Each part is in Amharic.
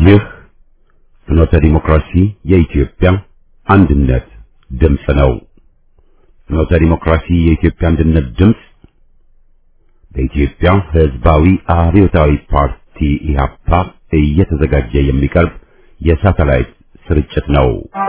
ይህ ፍኖተ ዲሞክራሲ የኢትዮጵያ አንድነት ድምፅ ነው። ፍኖተ ዲሞክራሲ የኢትዮጵያ አንድነት ድምፅ በኢትዮጵያ ሕዝባዊ አብዮታዊ ፓርቲ ኢህአፓ እየተዘጋጀ የሚቀርብ የሳተላይት ስርጭት ነው።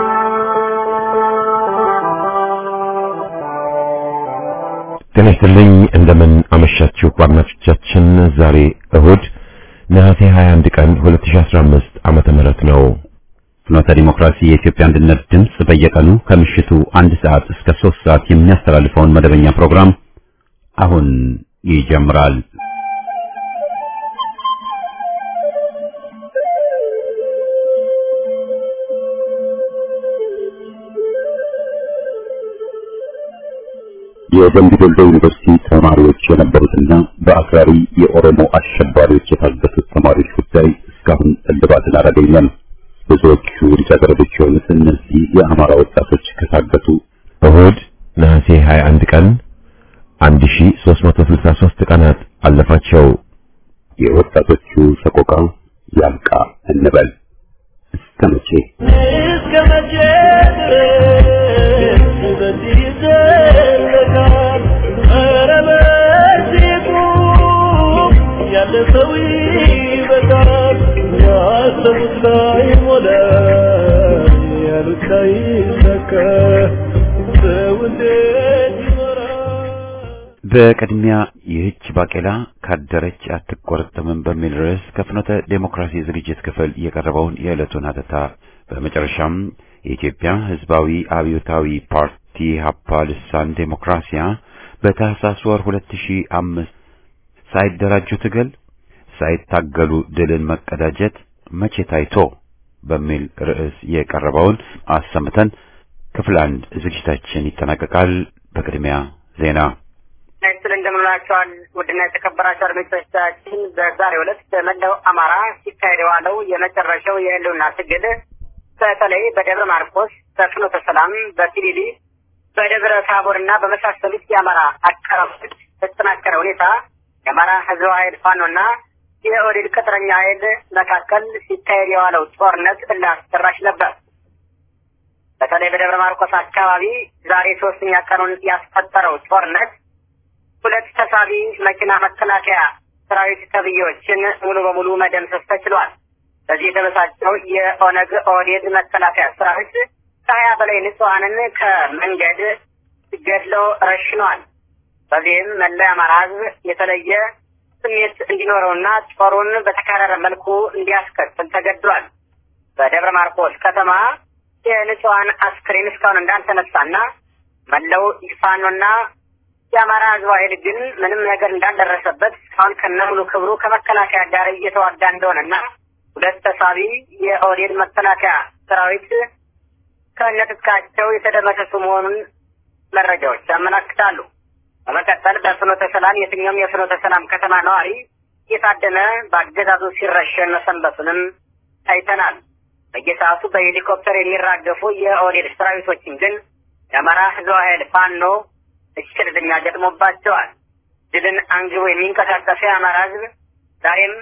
ጤና ይስጥልኝ። እንደምን አመሻችሁ አድማጮቻችን። ዛሬ እሁድ ነሐሴ 21 ቀን 2015 ዓመተ ምህረት ነው። ፍኖተ ዲሞክራሲ የኢትዮጵያ አንድነት ድምፅ በየቀኑ ከምሽቱ አንድ ሰዓት እስከ ሶስት ሰዓት የሚያስተላልፈውን መደበኛ ፕሮግራም አሁን ይጀምራል። የደምቢ ዶሎ ዩኒቨርሲቲ ተማሪዎች የነበሩትና በአክራሪ የኦሮሞ አሸባሪዎች የታገቱት ተማሪዎች ጉዳይ እስካሁን እልባትን አላገኘም። ብዙዎቹ ልጃገረዶች የሆኑት እነዚህ የአማራ ወጣቶች ከታገቱ እሁድ ነሐሴ 21 ቀን 1363 ቀናት አለፋቸው። የወጣቶቹ ሰቆቃ ያልቃ እንበል እስከ መቼ እስከ መቼ ድረስ በዚህ ይዘለቃል? ኧረ በዚህ ቁም፣ ያለ ሰው ይበቃል። ያሰቡት ላይሞላ፣ ያሉት ላይሳካ፣ ሰው እንዴት ይኖራል? በቅድሚያ ይህች ባቄላ ካደረች አትቆረጠምም በሚል ርዕስ ከፍኖተ ዴሞክራሲ ዝግጅት ክፍል የቀረበውን የዕለቱን ሀተታ በመጨረሻም የኢትዮጵያ ሕዝባዊ አብዮታዊ ፓርቲ ሀፓ ልሳን ዴሞክራሲያ በታህሳስ ወር 2005 ሳይደራጁ ትግል ሳይታገሉ ድልን መቀዳጀት መቼ ታይቶ በሚል ርዕስ የቀረበውን አሰምተን ክፍል አንድ ዝግጅታችን ይጠናቀቃል። በቅድሚያ ዜና ናይስል እንደምንላቸዋል ውድና የተከበራቸው አድማጮቻችን በዛሬው ዕለት በመላው አማራ ሲካሄድ የዋለው የመጨረሻው የህልውና ትግል በተለይ በደብረ ማርቆስ፣ በፍኖተ ሰላም፣ በሲሊሊ፣ በደብረ ታቦር እና በመሳሰሉት የአማራ አካባቢዎች በተጠናከረ ሁኔታ የአማራ ህዝባዊ ኃይል ፋኖና የኦህዴድ ቅጥረኛ ኃይል መካከል ሲካሄድ የዋለው ጦርነት እልህ አስጨራሽ ነበር። በተለይ በደብረ ማርቆስ አካባቢ ዛሬ ሶስተኛ ቀኑን ያስቆጠረው ጦርነት ሁለት ተሳቢ መኪና መከላከያ ሰራዊት ተብዬዎችን ሙሉ በሙሉ መደምሰስ ተችሏል። በዚህ የተበሳጨው የኦነግ ኦህዴድ መከላከያ ሰራዊት ከሀያ በላይ ንጹሐንን ከመንገድ ገድለው ረሽኗል። በዚህም መላ የአማራ ህዝብ የተለየ ስሜት እንዲኖረውና ጦሩን በተካረረ መልኩ እንዲያስከትል ተገድሏል። በደብረ ማርቆስ ከተማ የንጹሐን አስክሬን እስካሁን እንዳልተነሳና መላው ፋኖና የአማራ ህዝባዊ ኃይል ግን ምንም ነገር እንዳልደረሰበት እስካሁን ከነ ሙሉ ክብሩ ከመከላከያ ጋር እየተዋጋ እንደሆነና ሁለት ተሳቢ የኦህዴድ መከላከያ ሰራዊት ከነትጥቃቸው የተደመሰሱ መሆኑን መረጃዎች ያመላክታሉ። በመቀጠል በፍኖተ ሰላም የትኛውም የፍኖተ ሰላም ከተማ ነዋሪ እየታደነ በአገዛዙ ሲረሸን መሰንበቱንም አይተናል። በየሰዓቱ በሄሊኮፕተር የሚራገፉ የኦህዴድ ሰራዊቶችን ግን የአማራ ህዝባዊ ኃይል ፋኖ እሽቅድድም ገጥሞባቸዋል። ድልን አንግቦ የሚንቀሳቀሱ የአማራ ህዝብ ዛሬም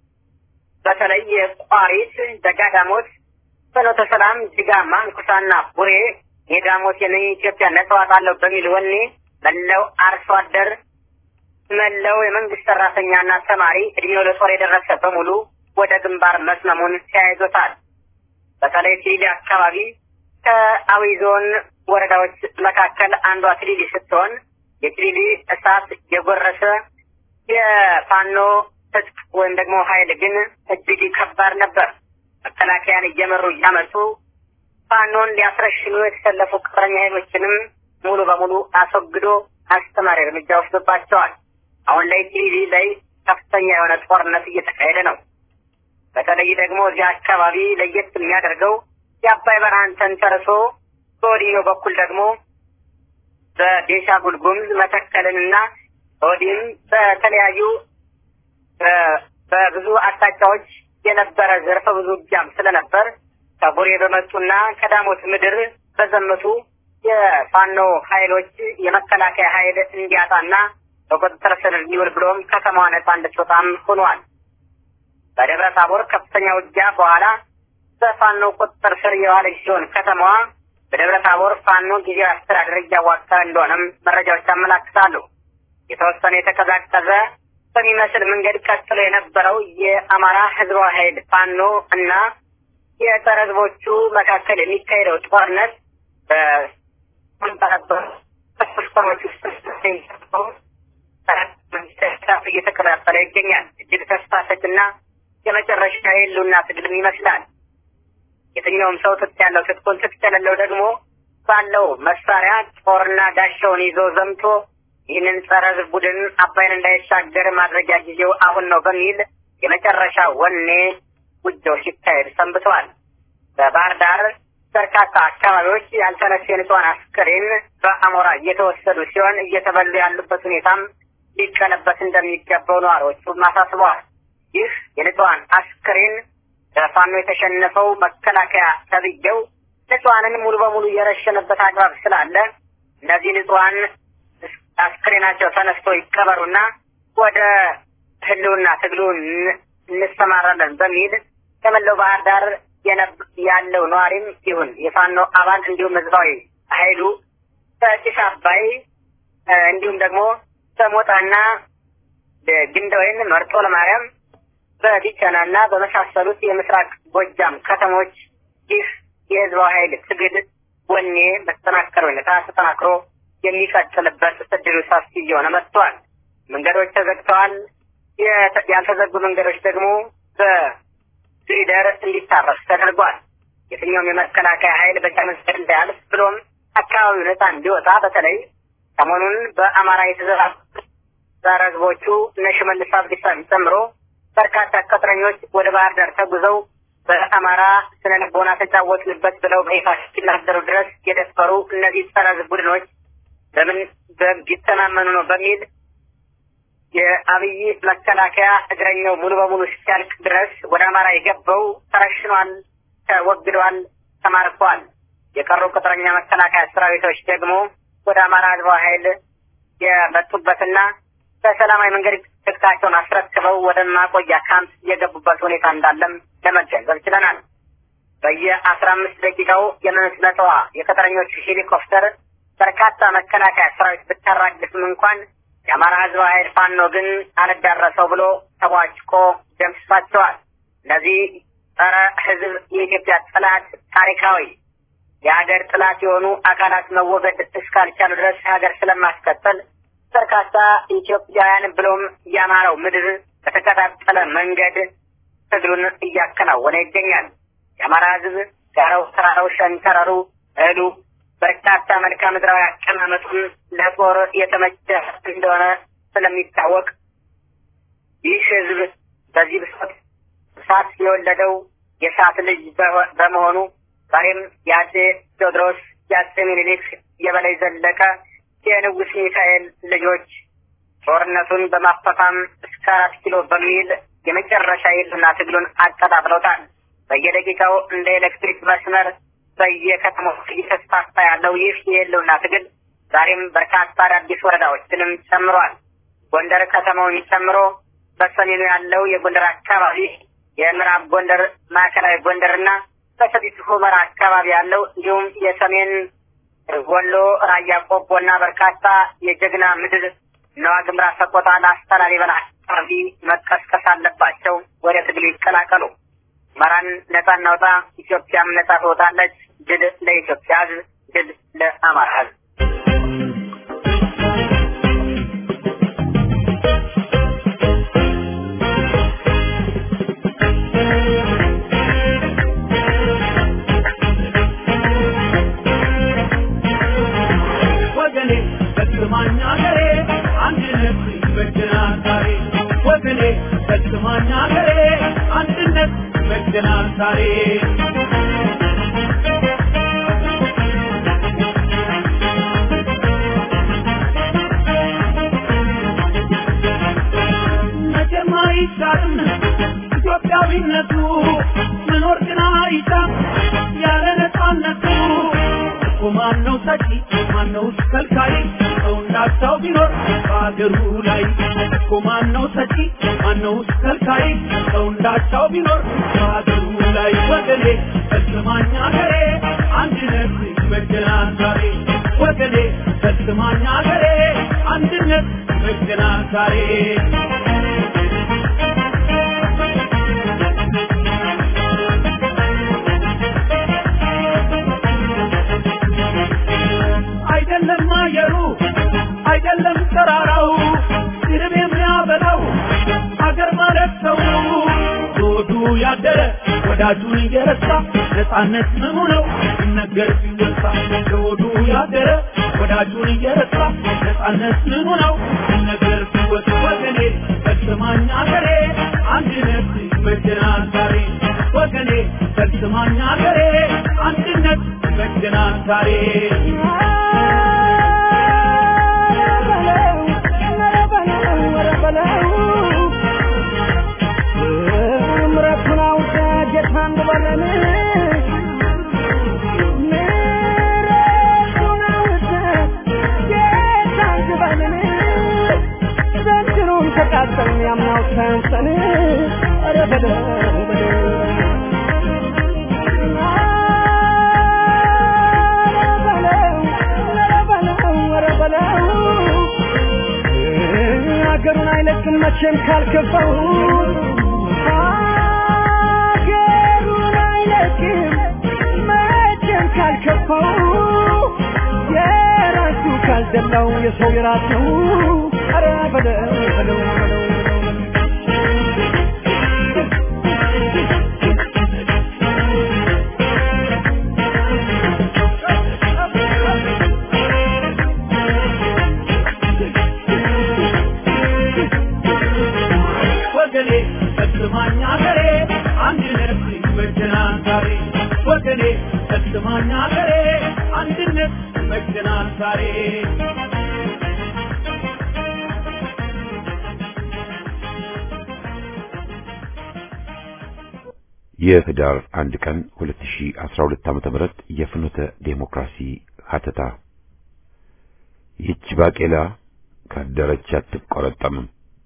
በተለይ የቋሪት ደጋዳሞት፣ ፍኖተ ሰላም፣ ጅጋ፣ ማንኩሳና ቡሬ የዳሞት የኢትዮጵያ ነጻ አወጣለሁ በሚል ወኔ መላው አርሶ አደር መላው የመንግስት ሰራተኛና ተማሪ እድሜው ለጦር የደረሰ በሙሉ ወደ ግንባር መስመሙን ተያይዞታል። በተለይ ሲሊ አካባቢ ከአዊ ዞን ወረዳዎች መካከል አንዷ ትሊሊ ስትሆን የትሊሊ እሳት የጎረሰ የፋኖ ትጥቅ ወይም ደግሞ ኃይል ግን እጅግ ከባድ ነበር። መከላከያን እየመሩ እያመጡ ፋኖን ሊያስረሽኑ የተሰለፉ ቅጥረኛ ኃይሎችንም ሙሉ በሙሉ አስወግዶ አስተማሪ እርምጃ ወስዶባቸዋል። አሁን ላይ ትሊሊ ላይ ከፍተኛ የሆነ ጦርነት እየተካሄደ ነው። በተለይ ደግሞ እዚህ አካባቢ ለየት የሚያደርገው የአባይ በረሃን ተንተርሶ በወዲኛው በኩል ደግሞ በቤንሻንጉል ጉሙዝ መተከልንና ወዲህም በተለያዩ በብዙ አቅጣጫዎች የነበረ ዘርፈ ብዙ ውጊያም ስለነበር ከቡሬ በመጡና ከዳሞት ምድር በዘመቱ የፋኖ ኃይሎች የመከላከያ ኃይል እንዲያጣና በቁጥጥር ስር እንዲውል ብሎም ከተማዋ ነጻ እንድትወጣም ሆኗል። በደብረ ታቦር ከፍተኛ ውጊያ በኋላ በፋኖ ቁጥጥር ስር የዋለች ሲሆን ከተማዋ በደብረ ታቦር ፋኖ ጊዜያዊ አስተዳደር እያዋቀረ እንደሆነም መረጃዎች ያመላክታሉ። የተወሰነ የተቀዛቀዘ በሚመስል መንገድ ቀጥሎ የነበረው የአማራ ህዝባዊ ኃይል ፋኖ እና የጸረ ህዝቦቹ መካከል የሚካሄደው ጦርነት በስኮሮች ውስጥ እየተከታተለ ይገኛል። እጅግ ተስፋ ሰጭና የመጨረሻ የህልውና ትግልም ይመስላል። የትኛውም ሰው ትጥቅ ያለው ትጥቁን ትጥቅ የሌለው ደግሞ ባለው መሳሪያ ጦርና ጋሻውን ይዞ ዘምቶ ይህንን ጸረ ህዝብ ቡድን አባይን እንዳይሻገር ማድረጊያ ጊዜው አሁን ነው በሚል የመጨረሻ ወኔ ውጊያው ሲካሄድ ሰንብተዋል። በባህር ዳር በርካታ አካባቢዎች ያልተነሱ የንጹሃን አስክሬን በአሞራ እየተወሰዱ ሲሆን እየተበሉ ያሉበት ሁኔታም ሊቀለበስ እንደሚገባው ነዋሪዎቹም አሳስበዋል። ይህ የንጹሃን አስክሬን በፋኖ የተሸነፈው መከላከያ ተብዬው ንጹሃንን ሙሉ በሙሉ የረሸነበት አግባብ ስላለ እነዚህ ንጹሃን አስክሬናቸው ተነስቶ ይቀበሩና ወደ ህልውና ትግሉ እንሰማራለን በሚል ከመላው ባህር ዳር ያለው ነዋሪም ይሁን የፋኖ አባል እንዲሁም ህዝባዊ ኃይሉ በጭስ አባይ እንዲሁም ደግሞ በሞጣና ግንደወይን መርጦ ለማርያም በቢቸናና በመሳሰሉት የምስራቅ ጎጃም ከተሞች ይህ የህዝባዊ ኃይል ትግል ወኔ በተጠናከረ ሁኔታ ተጠናክሮ የሚቀጥልበት እድሉ ሰፊ እየሆነ መጥቷል። መንገዶች ተዘግተዋል። ያልተዘጉ መንገዶች ደግሞ በግሪደር እንዲታረስ ተደርጓል። የትኛውም የመከላከያ ኃይል በዚያ መንገድ እንዳያልፍ ብሎም አካባቢው ነፃ እንዲወጣ በተለይ ሰሞኑን በአማራ የተዘራ ጸረ ህዝቦቹ እነ ሽመልስ አብዲሳን ጨምሮ በርካታ ቅጥረኞች ወደ ባህር ዳር ተጉዘው በአማራ ስነ ልቦና ተጫወትንበት ብለው በይፋ እስኪናገሩ ድረስ የደፈሩ እነዚህ ጸረ ህዝብ ቡድኖች በምን ቢተማመኑ ነው በሚል የአብይ መከላከያ እግረኛው ሙሉ በሙሉ እስኪያልቅ ድረስ ወደ አማራ የገባው ተረሽኗል፣ ተወግዷል፣ ተማርኳል። የቀሩ ቅጥረኛ መከላከያ ሰራዊቶች ደግሞ ወደ አማራ ህዝባዊ ኃይል የመጡበትና በሰላማዊ መንገድ ትጥቃቸውን አስረክበው ወደ ማቆያ ካምፕ የገቡበት ሁኔታ እንዳለም ለመገንዘብ ችለናል። በየአስራ አምስት ደቂቃው የምትመጣዋ የቅጥረኞቹ ሄሊኮፕተር በርካታ መከላከያ ሰራዊት ብታራግፍም እንኳን የአማራ ህዝባዊ ኃይል ፋኖ ግን አልዳረሰው ብሎ ተቧጭቆ ደምስሷቸዋል። እነዚህ ጸረ ህዝብ የኢትዮጵያ ጠላት ታሪካዊ የሀገር ጥላት የሆኑ አካላት መወገድ እስካልቻሉ ድረስ ሀገር ስለማስቀጠል በርካታ ኢትዮጵያውያን ብሎም የአማራው ምድር በተቀጣጠለ መንገድ ትግሉን እያከናወነ ይገኛል። የአማራ ህዝብ ጋራው፣ ተራራው፣ ሸንተረሩ፣ እህሉ በርካታ መልክዓ ምድራዊ አቀማመጡን ለጦር የተመቸ እንደሆነ ስለሚታወቅ ይህ ህዝብ በዚህ ብሶት እሳት የወለደው የእሳት ልጅ በመሆኑ ዛሬም የአጼ ቴዎድሮስ የአጼ ምኒልክ የበላይ ዘለቀ የንጉስ ሚካኤል ልጆች ጦርነቱን በማፋፋም እስከ አራት ኪሎ በሚል የመጨረሻ የህልውና ትግሉን አቀጣጥለውታል። በየደቂቃው እንደ ኤሌክትሪክ መስመር በየከተሞች እየተስፋፋ ያለው ይህ የህልውና ትግል ዛሬም በርካታ አዳዲስ ወረዳዎችንም ጨምሯል። ጎንደር ከተማውን ጨምሮ በሰሜኑ ያለው የጎንደር አካባቢ፣ የምዕራብ ጎንደር፣ ማዕከላዊ ጎንደርና በሰቲት ሁመራ አካባቢ ያለው እንዲሁም የሰሜን ወሎ ራያ ቆቦና በርካታ የጀግና ምድር ነዋ ግምራ፣ ሰቆጣ፣ ላስታ፣ ላሊበላ አካባቢ መቀስቀስ አለባቸው። ወደ ትግሉ ይቀላቀሉ። አማራን ነጻ እናውጣ፣ ኢትዮጵያም ነጻ ትወጣለች። ድል ለኢትዮጵያ ህዝብ፣ ድል ለአማራ ህዝብ። ወገኔ ፈጽማኝ አገሬ አንድነት ይበጀናል ዛሬ ወገኔ ፈጽማኝ አገሬ አንድነት ይበጀናል ዛሬ መቼም አይሻርም ኢትዮጵያዊነቱ መኖር ግን አይሻም ያለ ነፃነቱ እኮ ማነው ሰጪ ማነው ከልካይ ሰው እንዳቻው ቢኖር በአገሩ ላይ እኮ ማነው ሰጪ ማነውስ ከልካይ ሰው እንዳቻው ቢኖር በሀገሩ ላይ ወገኔ ፈጽማኝ አገሬ አንድነት ይበጀናል ዛሬ ወገኔ ፈጽማኝ አገሬ አንድነት ይበጀናል ዛሬ አይደለም አየሩ አይደለም ተራራው ስርብ የሚያበላው አገር ማለት ሰው ሆዱ ያደረ ወዳጁን እየረሳ ነፃነት ምኑ ነው ሲነገር ሲወሳ ሆዱ ያደረ ወዳጁን እየረሳ ነፃነት ምኑ ነው ሲነገር ሲወሳ ወገኔ ፈጽማኝ አገሬ አንድነት ይበጀናል ዛሬ ወገኔ ፈጽማኝ አገሬ አንድነት ይበጀናል ዛሬ ምረቱን አውጣ ጌታ እንበለን ምረቱን አውጣ ጌታ እንበለን ዘንድሮም ተቃጠልን ያምናው ሳያንሰን ኧረ በለው በለው ሀገሩን አይለቅም መቼም ካልከፋው ሀገሩን አይለቅም መቼም ካልከፋው የራሱ ካልደላው የሰው የራስ ነው ኧረ በለው በለው በለው ወገኔ ፈጽማኝ አገሬ አንድነት ይበጀናል ዛሬ ወገኔ ፈጽማኝ አገሬ አንድነት ይበጀናል ዛሬ የህዳር አንድ ቀን 2012 ዓመተ ምህረት የፍኖተ ዴሞክራሲ ሀተታ ይህች ባቄላ ካደረች አትቆረጠምም።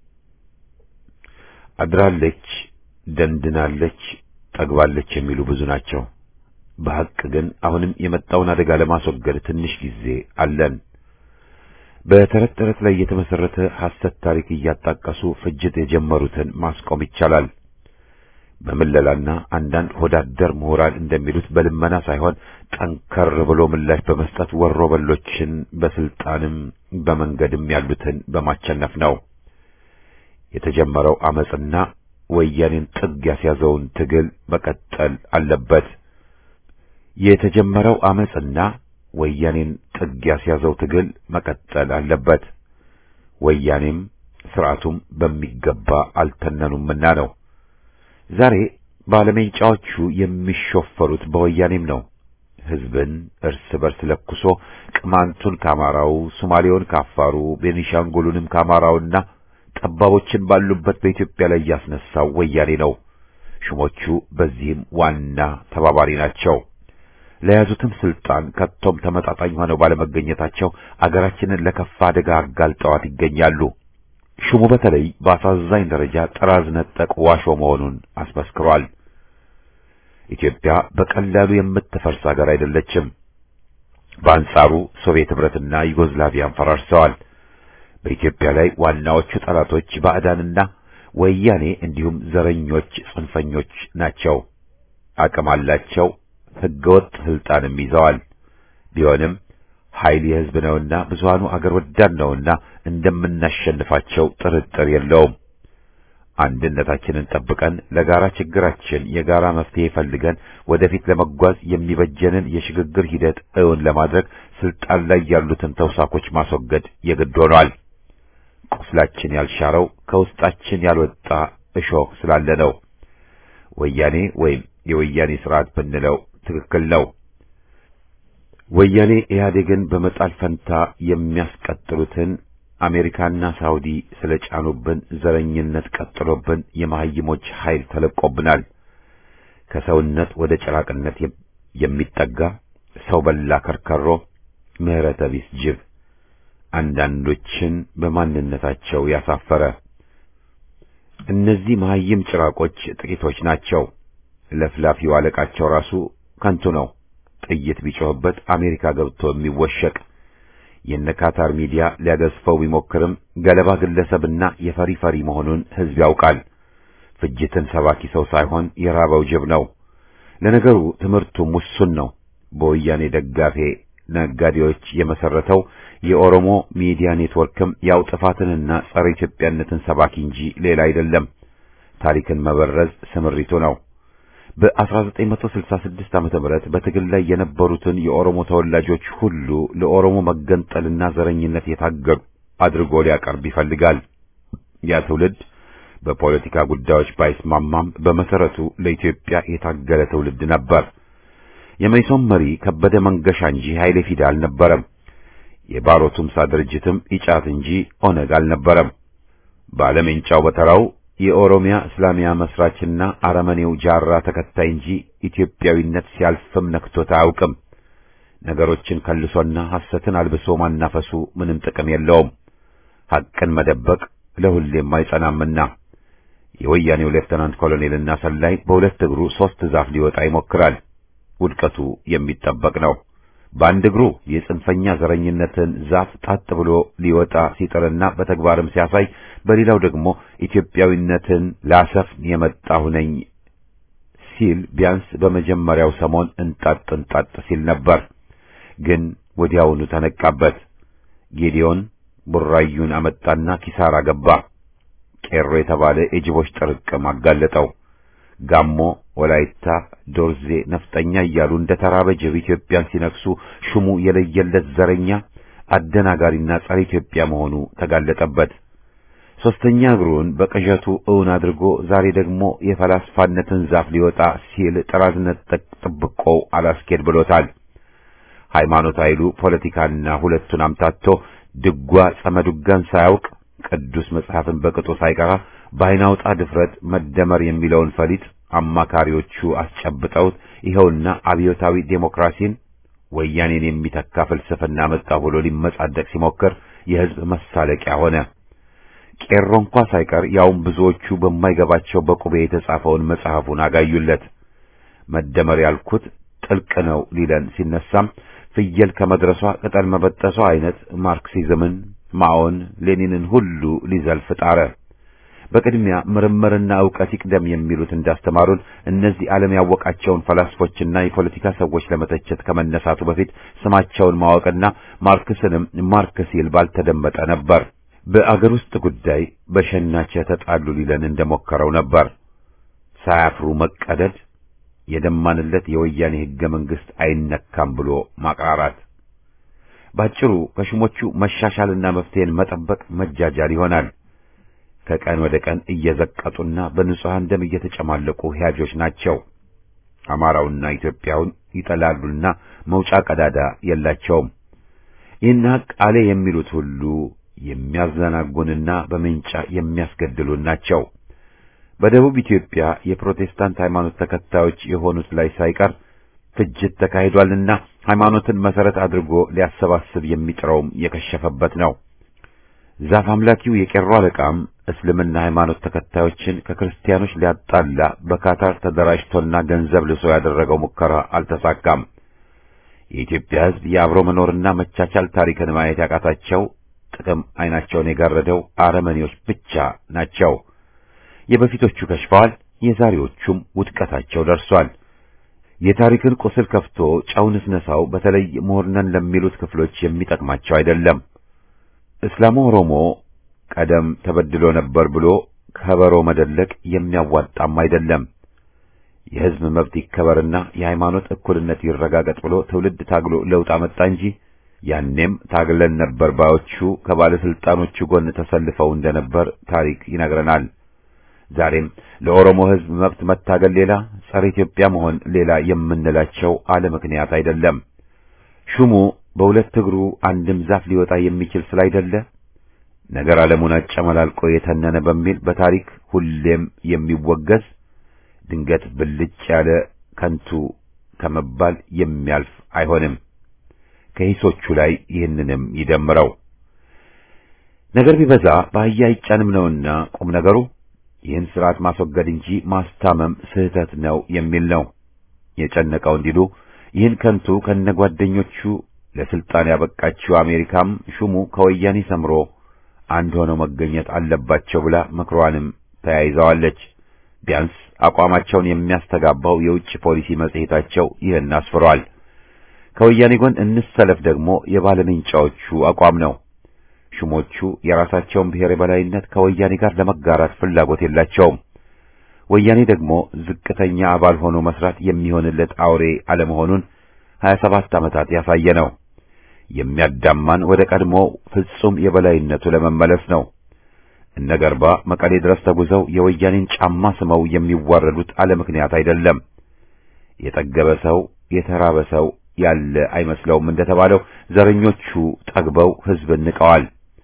አድራለች፣ ደንድናለች፣ ጠግባለች የሚሉ ብዙ ናቸው። በሐቅ ግን አሁንም የመጣውን አደጋ ለማስወገድ ትንሽ ጊዜ አለን። በተረት ተረት ላይ የተመሰረተ ሐሰት ታሪክ እያጣቀሱ ፍጅት የጀመሩትን ማስቆም ይቻላል። በምለላና አንዳንድ ሆዳደር ምሁራን እንደሚሉት በልመና ሳይሆን ጠንከር ብሎ ምላሽ በመስጠት ወሮ በሎችን በስልጣንም በመንገድም ያሉትን በማቸነፍ ነው። የተጀመረው አመጽና ወያኔን ጥግ ያስያዘውን ትግል መቀጠል አለበት። የተጀመረው አመጽና ወያኔን ጥግ ያስያዘው ትግል መቀጠል አለበት። ወያኔም ስርዓቱም በሚገባ አልተነኑምና ነው። ዛሬ ባለሜንጫዎቹ የሚሾፈሩት በወያኔም ነው። ህዝብን እርስ በርስ ለኩሶ ቅማንቱን ከአማራው፣ ሶማሌውን ከአፋሩ፣ ቤኒሻንጉሉንም ከአማራውና ጠባቦችን ባሉበት በኢትዮጵያ ላይ ያስነሳው ወያኔ ነው። ሹሞቹ በዚህም ዋና ተባባሪ ናቸው። ለያዙትም ስልጣን ከቶም ተመጣጣኝ ሆነው ባለመገኘታቸው አገራችንን ለከፋ አደጋ አጋልጠዋት ይገኛሉ። ሹሙ በተለይ በአሳዛኝ ደረጃ ጥራዝ ነጠቅ ዋሾ መሆኑን አስመስክሯል። ኢትዮጵያ በቀላሉ የምትፈርስ ሀገር አይደለችም። በአንጻሩ ሶቪየት ህብረትና ዩጎዝላቪያን ፈራርሰዋል። በኢትዮጵያ ላይ ዋናዎቹ ጠላቶች ባዕዳንና ወያኔ እንዲሁም ዘረኞች ጽንፈኞች ናቸው። አቅም አላቸው። ህገወጥ ስልጣንም ይዘዋል። ቢሆንም ኃይል የህዝብ ነውና ብዙሃኑ አገር ወዳድ ነውና እንደምናሸንፋቸው ጥርጥር የለውም። አንድነታችንን ጠብቀን ለጋራ ችግራችን የጋራ መፍትሄ ፈልገን ወደፊት ለመጓዝ የሚበጀንን የሽግግር ሂደት እውን ለማድረግ ስልጣን ላይ ያሉትን ተውሳኮች ማስወገድ የግድ ሆኗል። ቁስላችን ያልሻረው ከውስጣችን ያልወጣ እሾህ ስላለ ነው። ወያኔ ወይም የወያኔ ስርዓት ብንለው ትክክል ነው። ወያኔ ኢህአዴግን በመጣል ፈንታ የሚያስቀጥሉትን አሜሪካና ሳውዲ ስለጫኑብን ዘረኝነት ቀጥሎብን የመሀይሞች ኃይል ተለቆብናል። ከሰውነት ወደ ጭራቅነት የሚጠጋ ሰው በላ ከርከሮ ምህረተ ቢስ ጅብ አንዳንዶችን በማንነታቸው ያሳፈረ እነዚህ መሐይም ጭራቆች ጥቂቶች ናቸው። ለፍላፊው አለቃቸው ራሱ ከንቱ ነው። ጥይት ቢጮህበት አሜሪካ ገብቶ የሚወሸቅ የነ ካታር ሚዲያ ሊያገዝፈው ቢሞክርም ገለባ ግለሰብና የፈሪ ፈሪ መሆኑን ሕዝብ ያውቃል። ፍጅትን ሰባኪ ሰው ሳይሆን የራበው ጅብ ነው። ለነገሩ ትምህርቱም ውሱን ነው። በወያኔ ደጋፊ ነጋዴዎች የመሰረተው የኦሮሞ ሚዲያ ኔትወርክም ያው ጥፋትንና ጸረ ኢትዮጵያነትን ሰባኪ እንጂ ሌላ አይደለም። ታሪክን መበረዝ ስምሪቱ ነው። በ1966 ዓመተ ምህረት በትግል ላይ የነበሩትን የኦሮሞ ተወላጆች ሁሉ ለኦሮሞ መገንጠልና ዘረኝነት የታገዱ አድርጎ ሊያቀርብ ይፈልጋል። ያ ትውልድ በፖለቲካ ጉዳዮች ባይስማማም በመሰረቱ ለኢትዮጵያ የታገለ ትውልድ ነበር። የመይሶን መሪ ከበደ መንገሻ እንጂ ኃይሌ ፊዳ አልነበረም። የባሮ ቱምሳ ድርጅትም ኢጫት እንጂ ኦነግ አልነበረም። ባለሜንጫው በተራው የኦሮሚያ እስላሚያ መስራችና አረመኔው ጃራ ተከታይ እንጂ ኢትዮጵያዊነት ሲያልፍም ነክቶት አያውቅም። ነገሮችን ከልሶና ሐሰትን አልብሶ ማናፈሱ ምንም ጥቅም የለውም። ሐቅን መደበቅ ለሁሌም አይጸናምና የወያኔው ሌፍተናንት ኮሎኔልና ሰላይ በሁለት እግሩ ሦስት ዛፍ ሊወጣ ይሞክራል። ውድቀቱ የሚጠበቅ ነው። በአንድ እግሩ የጽንፈኛ ዘረኝነትን ዛፍ ጣጥ ብሎ ሊወጣ ሲጥርና በተግባርም ሲያሳይ፣ በሌላው ደግሞ ኢትዮጵያዊነትን ላሰፍን የመጣሁ ነኝ ሲል ቢያንስ በመጀመሪያው ሰሞን እንጣጥ እንጣጥ ሲል ነበር። ግን ወዲያውኑ ተነቃበት። ጌዲዮን ቡራዩን አመጣና ኪሳራ ገባ። ቄሮ የተባለ የጅቦች ጥርቅም አጋለጠው። ጋሞ፣ ወላይታ፣ ዶርዜ፣ ነፍጠኛ እያሉ እንደ ተራበ ጅብ ኢትዮጵያን ሲነክሱ ሹሙ የለየለት ዘረኛ አደናጋሪና ጸረ ኢትዮጵያ መሆኑ ተጋለጠበት። ሶስተኛ እግሩን በቅዠቱ እውን አድርጎ ዛሬ ደግሞ የፈላስፋነትን ዛፍ ሊወጣ ሲል ጥራዝነት ጥብቆው አላስኬድ ብሎታል። ሃይማኖት ኃይሉ ፖለቲካና ሁለቱን አምታቶ ድጓ ጸመዱጋን ሳያውቅ ቅዱስ መጽሐፍን በቅጡ ሳይቀራ በአይናውጣ ድፍረት መደመር የሚለውን ፈሊጥ አማካሪዎቹ አስጨብጠውት ይኸውና አብዮታዊ ዴሞክራሲን ወያኔን የሚተካ ፍልስፍና መጣ ብሎ ሊመጻደቅ ሲሞክር የሕዝብ መሳለቂያ ሆነ። ቄሮ እንኳ ሳይቀር ያውም ብዙዎቹ በማይገባቸው በቁቤ የተጻፈውን መጽሐፉን አጋዩለት። መደመር ያልኩት ጥልቅ ነው ሊለን ሲነሳም ፍየል ከመድረሷ ቅጠል መበጠሷ አይነት ማርክሲዝምን፣ ማኦን፣ ሌኒንን ሁሉ ሊዘልፍ ጣረ። በቅድሚያ ምርምርና ዕውቀት ይቅደም የሚሉት እንዳስተማሩን እነዚህ ዓለም ያወቃቸውን ፈላስፎችና የፖለቲካ ሰዎች ለመተቸት ከመነሳቱ በፊት ስማቸውን ማወቅና ማርክስንም ማርክ ሲል ባልተደመጠ ነበር። በአገር ውስጥ ጉዳይ በሸናቸ ተጣሉ ሊለን እንደሞከረው ነበር። ሳያፍሩ መቀደድ፣ የደማንለት የወያኔ ሕገ መንግሥት አይነካም ብሎ ማቅራራት፣ ባጭሩ ከሹሞቹ መሻሻልና መፍትሄን መጠበቅ መጃጃል ይሆናል። ከቀን ወደ ቀን እየዘቀጡና በንጹሐን ደም እየተጨማለቁ ሕያጆች ናቸው። አማራውና ኢትዮጵያውን ይጠላሉና መውጫ ቀዳዳ የላቸውም። ይህን ሐቅ አለ የሚሉት ሁሉ የሚያዘናጉንና በምንጫ የሚያስገድሉን ናቸው። በደቡብ ኢትዮጵያ የፕሮቴስታንት ሃይማኖት ተከታዮች የሆኑት ላይ ሳይቀር ፍጅት ተካሂዷልና ሃይማኖትን መሰረት አድርጎ ሊያሰባስብ የሚጥረውም የከሸፈበት ነው። ዛፍ አምላኪው የቄሮ አለቃም እስልምና ሃይማኖት ተከታዮችን ከክርስቲያኖች ሊያጣላ በካታር ተደራጅቶና ገንዘብ ልሶ ያደረገው ሙከራ አልተሳካም። የኢትዮጵያ ሕዝብ የአብሮ መኖርና መቻቻል ታሪክን ማየት ያቃታቸው ጥቅም ዓይናቸውን የጋረደው አረመኔዎች ብቻ ናቸው። የበፊቶቹ ከሽፈዋል፣ የዛሬዎቹም ውድቀታቸው ደርሷል። የታሪክን ቁስል ከፍቶ ጨው ንስነሳው በተለይ ምሁርነን ለሚሉት ክፍሎች የሚጠቅማቸው አይደለም። እስላሙ ኦሮሞ ቀደም ተበድሎ ነበር ብሎ ከበሮ መደለቅ የሚያዋጣም አይደለም። የሕዝብ መብት ይከበርና የሃይማኖት እኩልነት ይረጋገጥ ብሎ ትውልድ ታግሎ ለውጥ አመጣ እንጂ ያኔም ታግለን ነበር ባዮቹ ከባለስልጣኖቹ ጎን ተሰልፈው እንደነበር ታሪክ ይነግረናል። ዛሬም ለኦሮሞ ሕዝብ መብት መታገል ሌላ፣ ጸረ ኢትዮጵያ መሆን ሌላ የምንላቸው አለ ምክንያት አይደለም። ሹሙ በሁለት እግሩ አንድም ዛፍ ሊወጣ የሚችል ስላይደለ ነገር ዓለሙን አጨመላልቆ የተነነ በሚል በታሪክ ሁሌም የሚወገዝ ድንገት ብልጭ ያለ ከንቱ ከመባል የሚያልፍ አይሆንም። ከሂሶቹ ላይ ይህንንም ይደምረው። ነገር ቢበዛ በአህያ አይጫንም ነውና ቁም ነገሩ ይህን ስርዓት ማስወገድ እንጂ ማስታመም ስህተት ነው የሚል ነው። የጨነቀው እንዲሉ ይህን ከንቱ ከነጓደኞቹ ለስልጣን ያበቃችው አሜሪካም ሹሙ ከወያኔ ሰምሮ አንድ ሆነው መገኘት አለባቸው ብላ ምክሯንም ተያይዘዋለች። ቢያንስ አቋማቸውን የሚያስተጋባው የውጭ ፖሊሲ መጽሔታቸው ይህን አስፍሯል። ከወያኔ ጎን እንሰለፍ ደግሞ የባለምንጫዎቹ አቋም ነው። ሹሞቹ የራሳቸውን ብሔር የበላይነት ከወያኔ ጋር ለመጋራት ፍላጎት የላቸውም። ወያኔ ደግሞ ዝቅተኛ አባል ሆኖ መስራት የሚሆንለት አውሬ አለመሆኑን 27 ዓመታት ያሳየ ነው። የሚያዳማን ወደ ቀድሞ ፍጹም የበላይነቱ ለመመለስ ነው። እነ ገርባ መቀሌ ድረስ ተጉዘው የወያኔን ጫማ ስመው የሚዋረዱት አለ ምክንያት አይደለም። የጠገበ ሰው የተራበ ሰው ያለ አይመስለውም እንደተባለው ዘረኞቹ ጠግበው ሕዝብን ንቀዋል።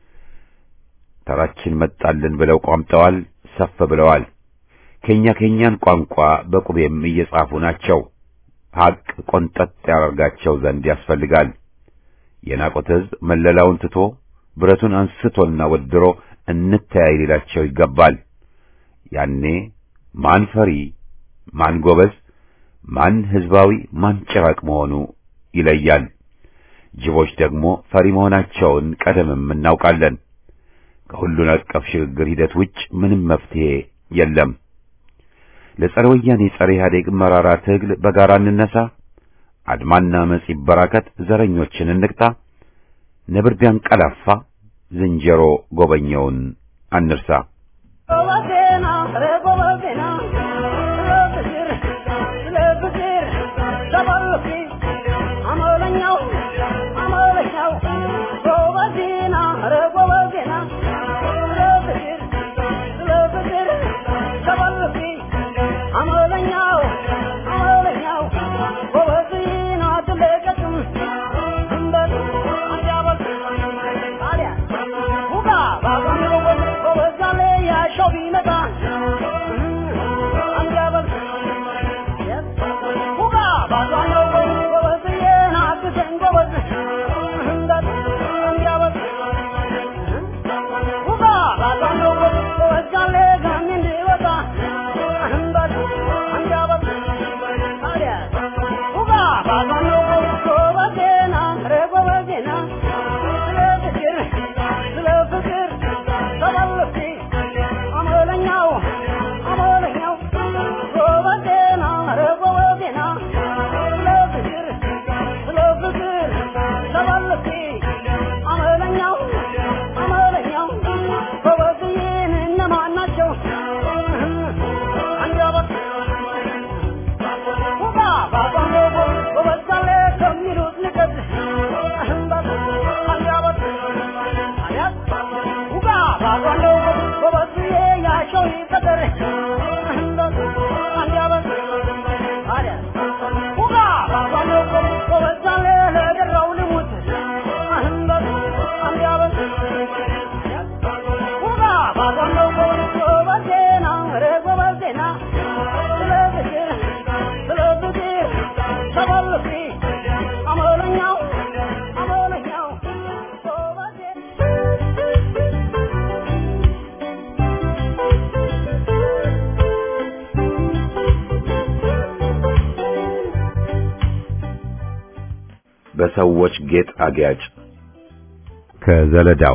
ተራችን መጣልን ብለው ቋምጠዋል፣ ሰፍ ብለዋል። ከኛ ከኛን ቋንቋ በቁቤም እየጻፉ ናቸው። ሐቅ ቆንጠጥ ያደርጋቸው ዘንድ ያስፈልጋል። የናቆት ሕዝብ መለላውን ትቶ ብረቱን አንስቶና ወድሮ እንተያይ ሊላቸው ይገባል። ያኔ ማን ፈሪ፣ ማን ጎበዝ፣ ማን ሕዝባዊ፣ ማን ጭራቅ መሆኑ ይለያል። ጅቦች ደግሞ ፈሪ መሆናቸውን ቀደምም እናውቃለን። ከሁሉን አቀፍ ሽግግር ሂደት ውጭ ምንም መፍትሄ የለም። ለጸረ ወያኔ ጸረ ኢህአዴግ መራራ ትግል በጋራ እንነሳ። አድማና አመጽ ይበራከት። ዘረኞችን እንቅጣ። ነብር ቢያንቀላፋ ዝንጀሮ ጎበኘውን አንርሳ። ጎበዜና ኧረ ጎበዜና ስለ ፍቅር ስለ ፍቅር ተባልኩ አመለኛው አመለኛው ጎበዜና ኧረ ጎበዜና ስለ ፍቅር ስለ ፍቅር ተባልኩ አመለኛው አመለኛው ጎበዜና ትለቀቅም እንበል አንጃበል ታዲያ ሁጋ ባባኖ ጎበዛለ ያሻው ቢመጣ አንጃበል ሁጋ ባባኖ ጎበዝዬን አግዘን ጎበዝ እንበል አንጃበል ሁጋ ባባኖ ጎበዛለ ጋሚ እንዲወጣ እንበል አንጃበል ታዲያ ሁጋ ባባኖ ጎበዜና ኧረ ጎበዜና ስለ ፍቅር ስለ ፍቅር ተባልኩ አመለኛው አመለኛው ጎበዜና ኧረ ጎበዜና ስለ ፍቅር ስለ ፍቅር ተባልኩ አመለኛው አመለኛው ጎበዝዬን እነማን ናቸው አንጃበት ሁጋ ባባኖ ጎበዛለ ከሚሉት ንቀት አንጃበት አያት ሁጋ ባባኖ ጎበዝዬ ያሸው ይቀጠር አንጃበት አያ ሁጋ ባባኖ ጎበዛለ ለደራው ልሙት አንጃበት ሁጋ ባባኖ ጎበዜና ኧረ ጎበዜና ስለ ፍቅር ስለ ፍቅር ተባልኩ አመለኛው አመለኛው ጎበዜ በሰዎች ጌጥ አጊያጭ ከዘለዳው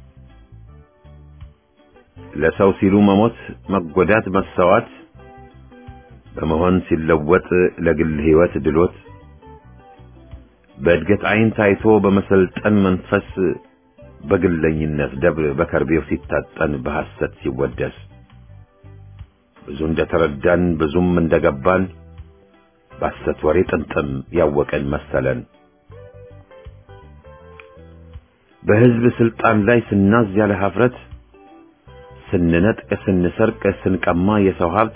ለሰው ሲሉ መሞት፣ መጎዳት፣ መሰዋት በመሆን ሲለወጥ ለግል ሕይወት ድሎት በእድገት ዓይን ታይቶ በመሰልጠን መንፈስ በግለኝነት ደብር በከርቤው ሲታጠን በሐሰት ሲወደስ ብዙ እንደተረዳን ብዙም እንደገባን በሐሰት ወሬ ጥምጥም ያወቀን መሰለን። በሕዝብ ስልጣን ላይ ስናዝ ያለ ኀፍረት ስንነጥቅ፣ ስንሰርቅ፣ ስንቀማ የሰው ሀብት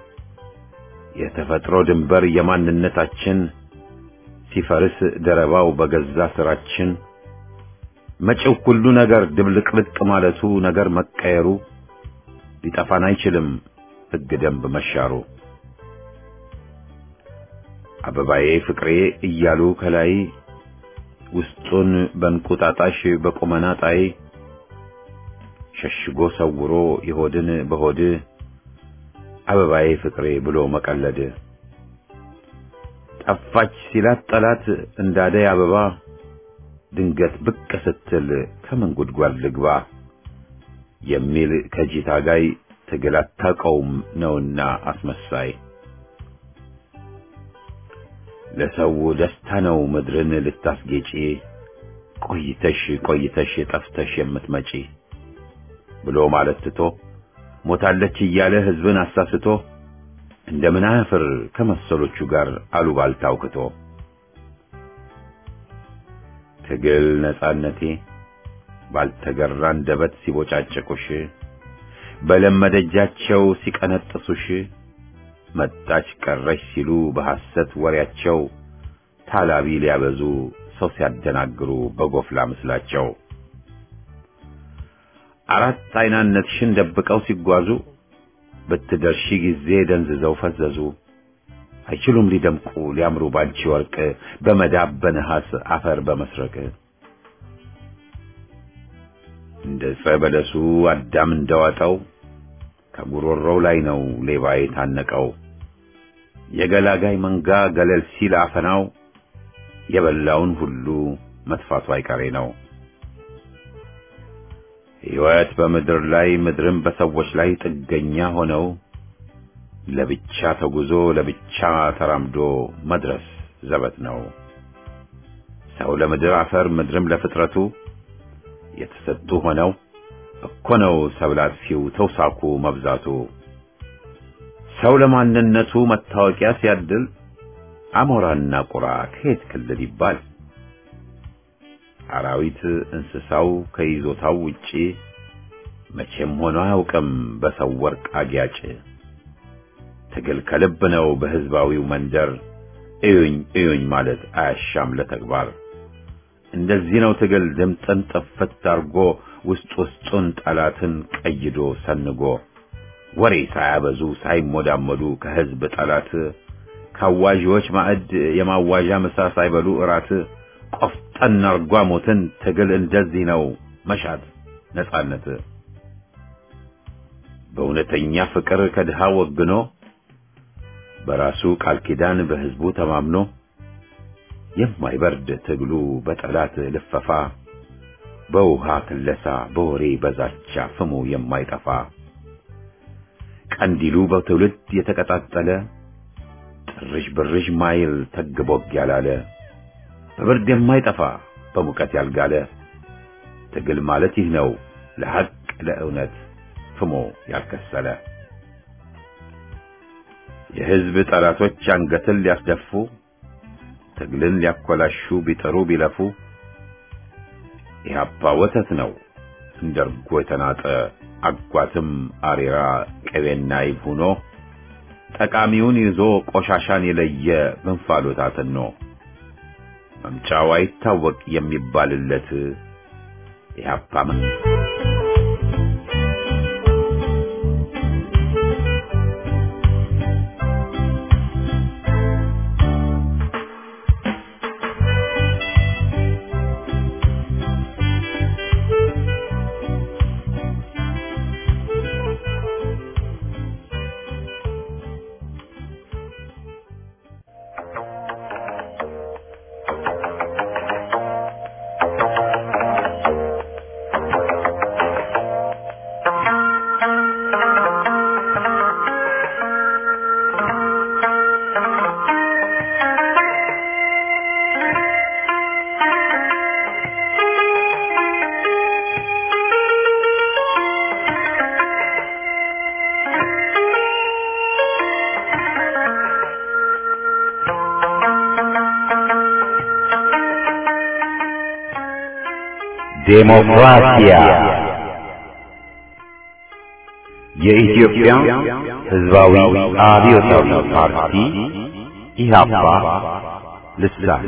የተፈጥሮ ድንበር የማንነታችን ሲፈርስ ደረባው በገዛ ስራችን መጪው ሁሉ ነገር ድብልቅልቅ ማለቱ ነገር መቀየሩ ሊጠፋን አይችልም ሕግ ደንብ መሻሩ አበባዬ ፍቅሬ እያሉ ከላይ ውስጡን በእንቁጣጣሽ በቁመና ጣይ ሸሽጎ ሰውሮ የሆድን በሆድ አበባዬ ፍቅሬ ብሎ መቀለድ ጠፋች ሲላት ጠላት እንዳደይ አበባ ድንገት ብቅ ስትል ከምን ጉድጓድ ልግባ የሚል ከጂ ታጋይ ትግል አታውቀውም ነውና አስመሳይ ለሰው ደስታ ነው ምድርን ልታስጌጪ ቆይተሽ ቆይተሽ ጠፍተሽ የምትመጪ ብሎ ማለት ትቶ ሞታለች እያለ ህዝብን አሳስቶ እንደምን አያፍር ከመሰሎቹ ጋር አሉባልታ አውክቶ ትግል ነጻነቴ ባልተገራ አንደበት ሲቦጫጭቁሽ በለመደጃቸው ሲቀነጥሱሽ መጣች ቀረች ሲሉ በሐሰት ወሬያቸው ታላቢ ሊያበዙ ሰው ሲያደናግሩ በጎፍላ ምስላቸው አራት አይናነትሽን ደብቀው ሲጓዙ በትደርሺ ጊዜ ደንዝዘው ፈዘዙ። አይችሉም ሊደምቁ ሊያምሩ ባንቺ ወርቅ በመዳብ በነሐስ አፈር በመስረቅ እንደ ዕፀ በለሱ አዳም እንደዋጠው ከጉሮሮው ላይ ነው ሌባ የታነቀው። የገላጋይ መንጋ ገለል ሲል አፈናው የበላውን ሁሉ መጥፋቱ አይቀሬ ነው። ሕይወት በምድር ላይ ምድርም በሰዎች ላይ ጥገኛ ሆነው ለብቻ ተጉዞ ለብቻ ተራምዶ መድረስ ዘበት ነው። ሰው ለምድር አፈር ምድርም ለፍጥረቱ የተሰጡ ሆነው እኮ ነው ሰብል አጥፊው ተውሳኩ መብዛቱ። ሰው ለማንነቱ መታወቂያ ሲያድል አሞራና ቁራ ከየት ክልል ይባል? አራዊት እንስሳው ከይዞታው ውጪ መቼም ሆኖ አያውቅም በሰው ወርቅ አጊያጭ። ትግል ከልብ ነው በህዝባዊው መንደር እዩኝ እዩኝ ማለት አያሻም ለተግባር። እንደዚህ ነው ትግል ድምጥን ጥፍት አርጎ ውስጥ ውስጡን ጠላትን ቀይዶ ሰንጎ ወሬ ሳያበዙ ሳይሞዳመዱ ከህዝብ ጠላት ካዋዢዎች ማዕድ የማዋዣ ምሳ ሳይበሉ እራት ቆፍጠን አርጓ ሞትን ትግል እንደዚህ ነው መሻት ነጻነት በእውነተኛ ፍቅር ከድሃ ወግኖ በራሱ ቃል ኪዳን በህዝቡ ተማምኖ የማይበርድ ትግሉ በጠላት ልፈፋ በውሃ ክለሳ በወሬ በዛቻ ፍሙ የማይጠፋ ቀንዲሉ በትውልድ የተቀጣጠለ ጥርዥ ብርዥ ማይል ተግቦግ ያላለ በብርድ የማይጠፋ በሙቀት ያልጋለ ትግል ማለት ይህ ነው ለሐቅ ለእውነት ፍሞ ያልከሰለ የህዝብ ጠላቶች አንገትን ሊያስደፉ ትግልን ሊያኮላሹ ቢጥሩ ቢለፉ ኢህአፓ ወተት ነው እንደ እርጎ የተናጠ አጓትም አሬራ ቅቤና ይብ ሆኖ ጠቃሚውን ይዞ ቆሻሻን የለየ በእንፋሎት አትኖ መምጫው አይታወቅ የሚባልለት ኢህአፓ ዴሞክራሲያ የኢትዮጵያ ሕዝባዊ አብዮታዊ ፓርቲ ኢህአፓ ልሳን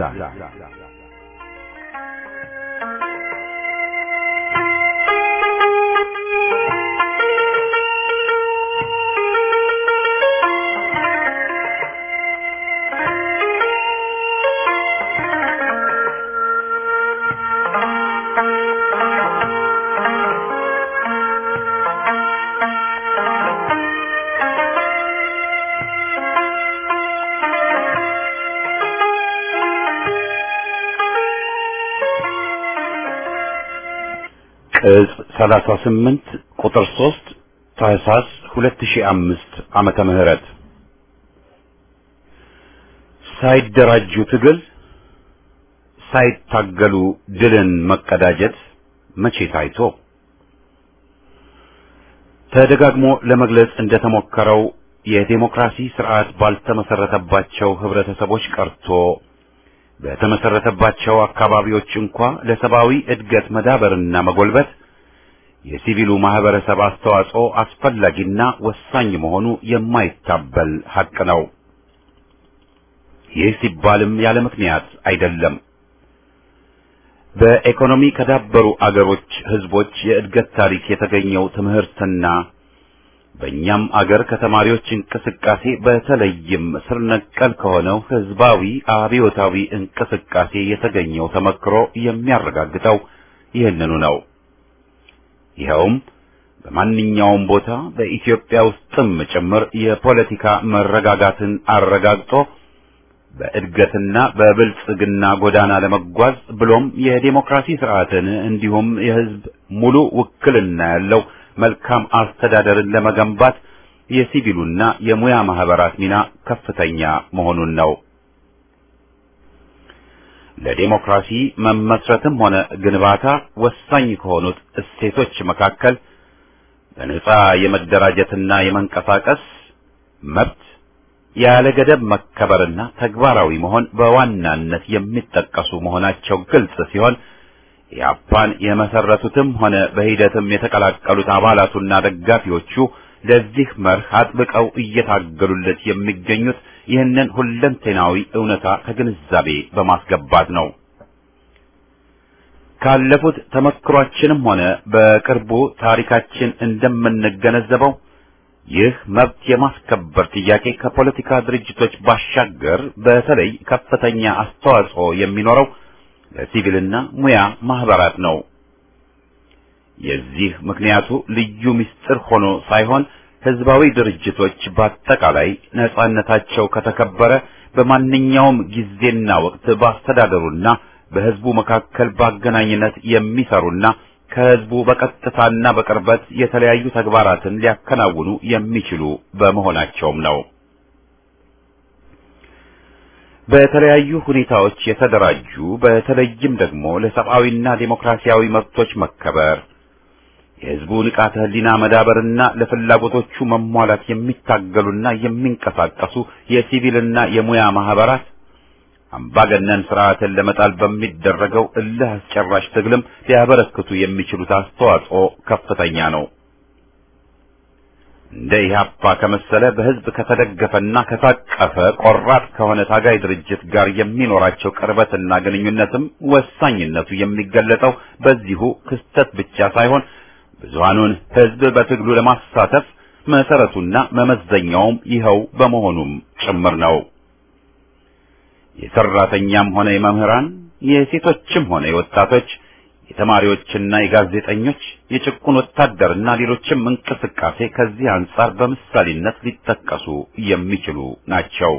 ቅጽ 38 ቁጥር 3 ታህሳስ 2005 ዓመተ ምህረት ሳይደራጁ ትግል ሳይታገሉ ድልን መቀዳጀት መቼ ታይቶ ተደጋግሞ ለመግለጽ እንደተሞከረው የዴሞክራሲ ስርዓት ባልተመሰረተባቸው ህብረተሰቦች ቀርቶ በተመሰረተባቸው አካባቢዎች እንኳ ለሰብአዊ እድገት መዳበርና መጎልበት የሲቪሉ ማህበረሰብ አስተዋጽኦ አስፈላጊና ወሳኝ መሆኑ የማይታበል ሐቅ ነው። ይህ ሲባልም ያለ ምክንያት አይደለም። በኢኮኖሚ ከዳበሩ አገሮች ህዝቦች የእድገት ታሪክ የተገኘው ትምህርትና በእኛም አገር ከተማሪዎች እንቅስቃሴ በተለይም ስር ነቀል ከሆነው ህዝባዊ አብዮታዊ እንቅስቃሴ የተገኘው ተመክሮ የሚያረጋግጠው ይህንኑ ነው። ይኸውም በማንኛውም ቦታ በኢትዮጵያ ውስጥም ጭምር የፖለቲካ መረጋጋትን አረጋግጦ በእድገትና በብልጽግና ጎዳና ለመጓዝ ብሎም የዴሞክራሲ ስርዓትን እንዲሁም የህዝብ ሙሉ ውክልና ያለው መልካም አስተዳደርን ለመገንባት የሲቪሉና የሙያ ማህበራት ሚና ከፍተኛ መሆኑን ነው። ለዴሞክራሲ መመስረትም ሆነ ግንባታ ወሳኝ ከሆኑት እሴቶች መካከል በነጻ የመደራጀትና የመንቀሳቀስ መብት ያለ ገደብ መከበርና ተግባራዊ መሆን በዋናነት የሚጠቀሱ መሆናቸው ግልጽ ሲሆን ኢህአፓን የመሰረቱትም ሆነ በሂደትም የተቀላቀሉት አባላቱና ደጋፊዎቹ ለዚህ መርህ አጥብቀው እየታገሉለት የሚገኙት ይህንን ሁለንተናዊ እውነታ ከግንዛቤ በማስገባት ነው። ካለፉት ተመክሯችንም ሆነ በቅርቡ ታሪካችን እንደምንገነዘበው ይህ መብት የማስከበር ጥያቄ ከፖለቲካ ድርጅቶች ባሻገር በተለይ ከፍተኛ አስተዋጽኦ የሚኖረው ለሲቪልና ሙያ ማህበራት ነው። የዚህ ምክንያቱ ልዩ ምስጢር ሆኖ ሳይሆን ህዝባዊ ድርጅቶች በአጠቃላይ ነጻነታቸው ከተከበረ በማንኛውም ጊዜና ወቅት በአስተዳደሩና በህዝቡ መካከል በአገናኝነት የሚሰሩና ከህዝቡ በቀጥታና በቅርበት የተለያዩ ተግባራትን ሊያከናውኑ የሚችሉ በመሆናቸውም ነው። በተለያዩ ሁኔታዎች የተደራጁ በተለይም ደግሞ ለሰብአዊና ዴሞክራሲያዊ መብቶች መከበር የህዝቡ ንቃተ ህሊና መዳበርና ለፍላጎቶቹ መሟላት የሚታገሉና የሚንቀሳቀሱ የሲቪልና የሙያ ማህበራት አምባገነን ስርዓትን ለመጣል በሚደረገው እልህ አስጨራሽ ትግልም ሊያበረክቱ የሚችሉት አስተዋጽኦ ከፍተኛ ነው። እንደ ኢህአፓ ከመሰለ በህዝብ ከተደገፈና ከታቀፈ ቆራጥ ከሆነ ታጋይ ድርጅት ጋር የሚኖራቸው ቅርበትና ግንኙነትም ወሳኝነቱ የሚገለጠው በዚሁ ክስተት ብቻ ሳይሆን ብዙሃኑን ህዝብ በትግሉ ለማሳተፍ መሰረቱና መመዘኛውም ይኸው በመሆኑም ጭምር ነው። የሰራተኛም ሆነ የመምህራን፣ የሴቶችም ሆነ የወጣቶች፣ የተማሪዎችና የጋዜጠኞች፣ የጭቁን ወታደርና ሌሎችም እንቅስቃሴ ከዚህ አንጻር በምሳሌነት ሊጠቀሱ የሚችሉ ናቸው።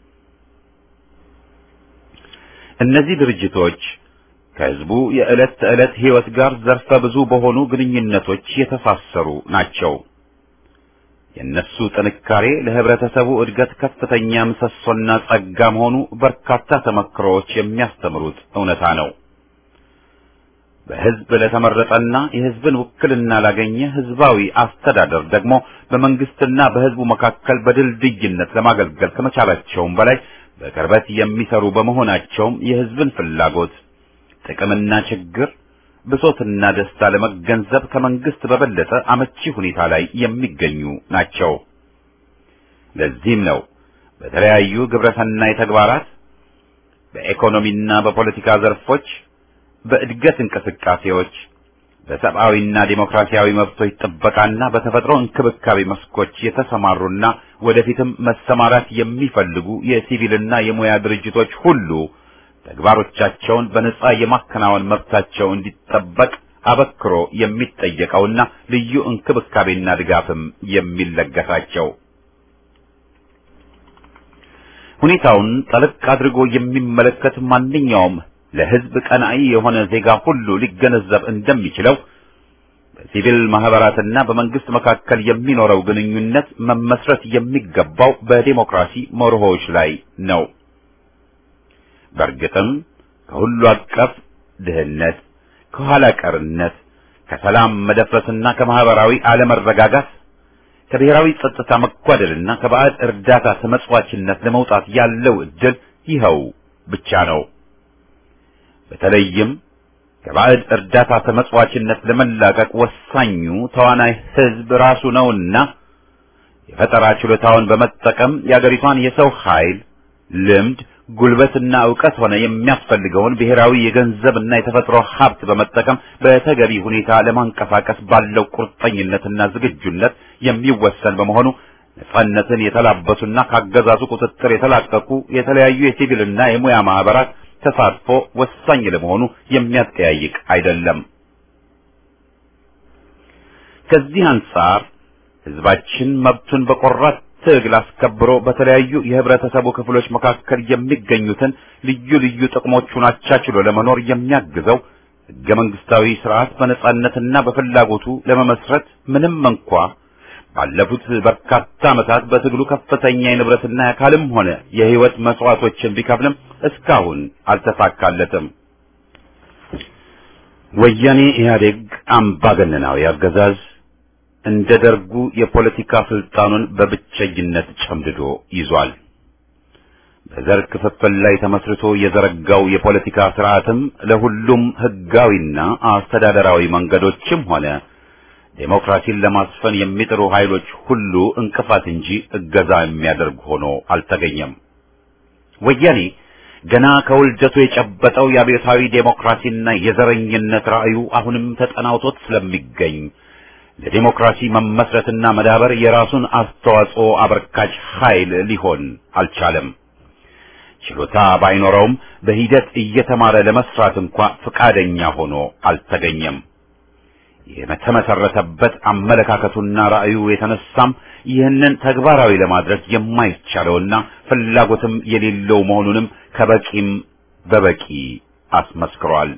እነዚህ ድርጅቶች ከህዝቡ የዕለት ተዕለት ህይወት ጋር ዘርፈ ብዙ በሆኑ ግንኙነቶች የተሳሰሩ ናቸው። የእነሱ ጥንካሬ ለህብረተሰቡ እድገት ከፍተኛ ምሰሶና ጸጋ መሆኑ በርካታ ተመክሮዎች የሚያስተምሩት እውነታ ነው። በህዝብ ለተመረጠና የህዝብን ውክልና ላገኘ ህዝባዊ አስተዳደር ደግሞ በመንግስትና በህዝቡ መካከል በድልድይነት ለማገልገል ከመቻላቸውም በላይ በቅርበት የሚሰሩ በመሆናቸውም የህዝብን ፍላጎት ጥቅምና ችግር ብሶትና ደስታ ለመገንዘብ ከመንግስት በበለጠ አመቺ ሁኔታ ላይ የሚገኙ ናቸው። ለዚህም ነው በተለያዩ ግብረሰናይ ተግባራት በኢኮኖሚና በፖለቲካ ዘርፎች፣ በእድገት እንቅስቃሴዎች፣ በሰብአዊና ዴሞክራሲያዊ መብቶች ጥበቃና በተፈጥሮ እንክብካቤ መስኮች የተሰማሩና ወደፊትም መሰማራት የሚፈልጉ የሲቪልና የሙያ ድርጅቶች ሁሉ ተግባሮቻቸውን በነጻ የማከናወን መብታቸው እንዲጠበቅ አበክሮ የሚጠየቀውና ልዩ እንክብካቤና ድጋፍም የሚለገሳቸው ሁኔታውን ጠለቅ አድርጎ የሚመለከት ማንኛውም ለሕዝብ ቀናኢ የሆነ ዜጋ ሁሉ ሊገነዘብ እንደሚችለው በሲቪል ማህበራትና በመንግስት መካከል የሚኖረው ግንኙነት መመስረት የሚገባው በዲሞክራሲ መርሆዎች ላይ ነው። በእርግጥም ከሁሉ አቀፍ ድህነት፣ ከኋላ ቀርነት፣ ከሰላም መደፍረስና ከማህበራዊ አለመረጋጋት ከብሔራዊ ጸጥታ መጓደልና ከባዕድ እርዳታ ተመጽዋችነት ለመውጣት ያለው እድል ይኸው ብቻ ነው። በተለይም ከባዕድ እርዳታ ተመጽዋችነት ለመላቀቅ ወሳኙ ተዋናይ ህዝብ ራሱ ነውና የፈጠራ ችሎታውን በመጠቀም የአገሪቷን የሰው ኃይል፣ ልምድ፣ ጉልበትና ዕውቀት ሆነ የሚያስፈልገውን ብሔራዊ የገንዘብና የተፈጥሮ ሀብት በመጠቀም በተገቢ ሁኔታ ለማንቀሳቀስ ባለው ቁርጠኝነትና ዝግጁነት የሚወሰን በመሆኑ ነጻነትን የተላበሱና ካገዛዙ ቁጥጥር የተላቀቁ የተለያዩ የሲቪልና የሙያ ማህበራት ተሳትፎ ወሳኝ ለመሆኑ የሚያጠያይቅ አይደለም። ከዚህ አንጻር ህዝባችን መብቱን በቆራት ትግል አስከብሮ በተለያዩ የህብረተሰቡ ክፍሎች መካከል የሚገኙትን ልዩ ልዩ ጥቅሞቹን አቻችሎ ለመኖር የሚያግዘው ህገ መንግስታዊ ስርዓት በነጻነትና በፍላጎቱ ለመመስረት ምንም እንኳ ባለፉት በርካታ ዓመታት በትግሉ ከፍተኛ የንብረትና የአካልም ሆነ የህይወት መስዋዕቶችን ቢከፍልም እስካሁን አልተሳካለትም። ወያኔ ኢህአዴግ አምባገነናዊ አገዛዝ እንደ ደርጉ የፖለቲካ ስልጣኑን በብቸኝነት ጨምድዶ ይዟል። በዘር ክፍፍል ላይ ተመስርቶ የዘረጋው የፖለቲካ ስርዓትም ለሁሉም ህጋዊና አስተዳደራዊ መንገዶችም ሆነ ዴሞክራሲን ለማስፈን የሚጥሩ ኃይሎች ሁሉ እንቅፋት እንጂ እገዛ የሚያደርግ ሆኖ አልተገኘም። ወያኔ ገና ከውልደቱ የጨበጠው የአብዮታዊ ዴሞክራሲና የዘረኝነት ራዕዩ አሁንም ተጠናውቶት ስለሚገኝ ለዴሞክራሲ መመስረትና መዳበር የራሱን አስተዋጽኦ አበርካች ኃይል ሊሆን አልቻለም። ችሎታ ባይኖረውም በሂደት እየተማረ ለመስራት እንኳ ፈቃደኛ ሆኖ አልተገኘም። የተመሰረተበት አመለካከቱና ራዕዩ የተነሳም ይህንን ተግባራዊ ለማድረግ የማይቻለውና ፍላጎትም የሌለው መሆኑንም ከበቂም በበቂ አስመስክሯል።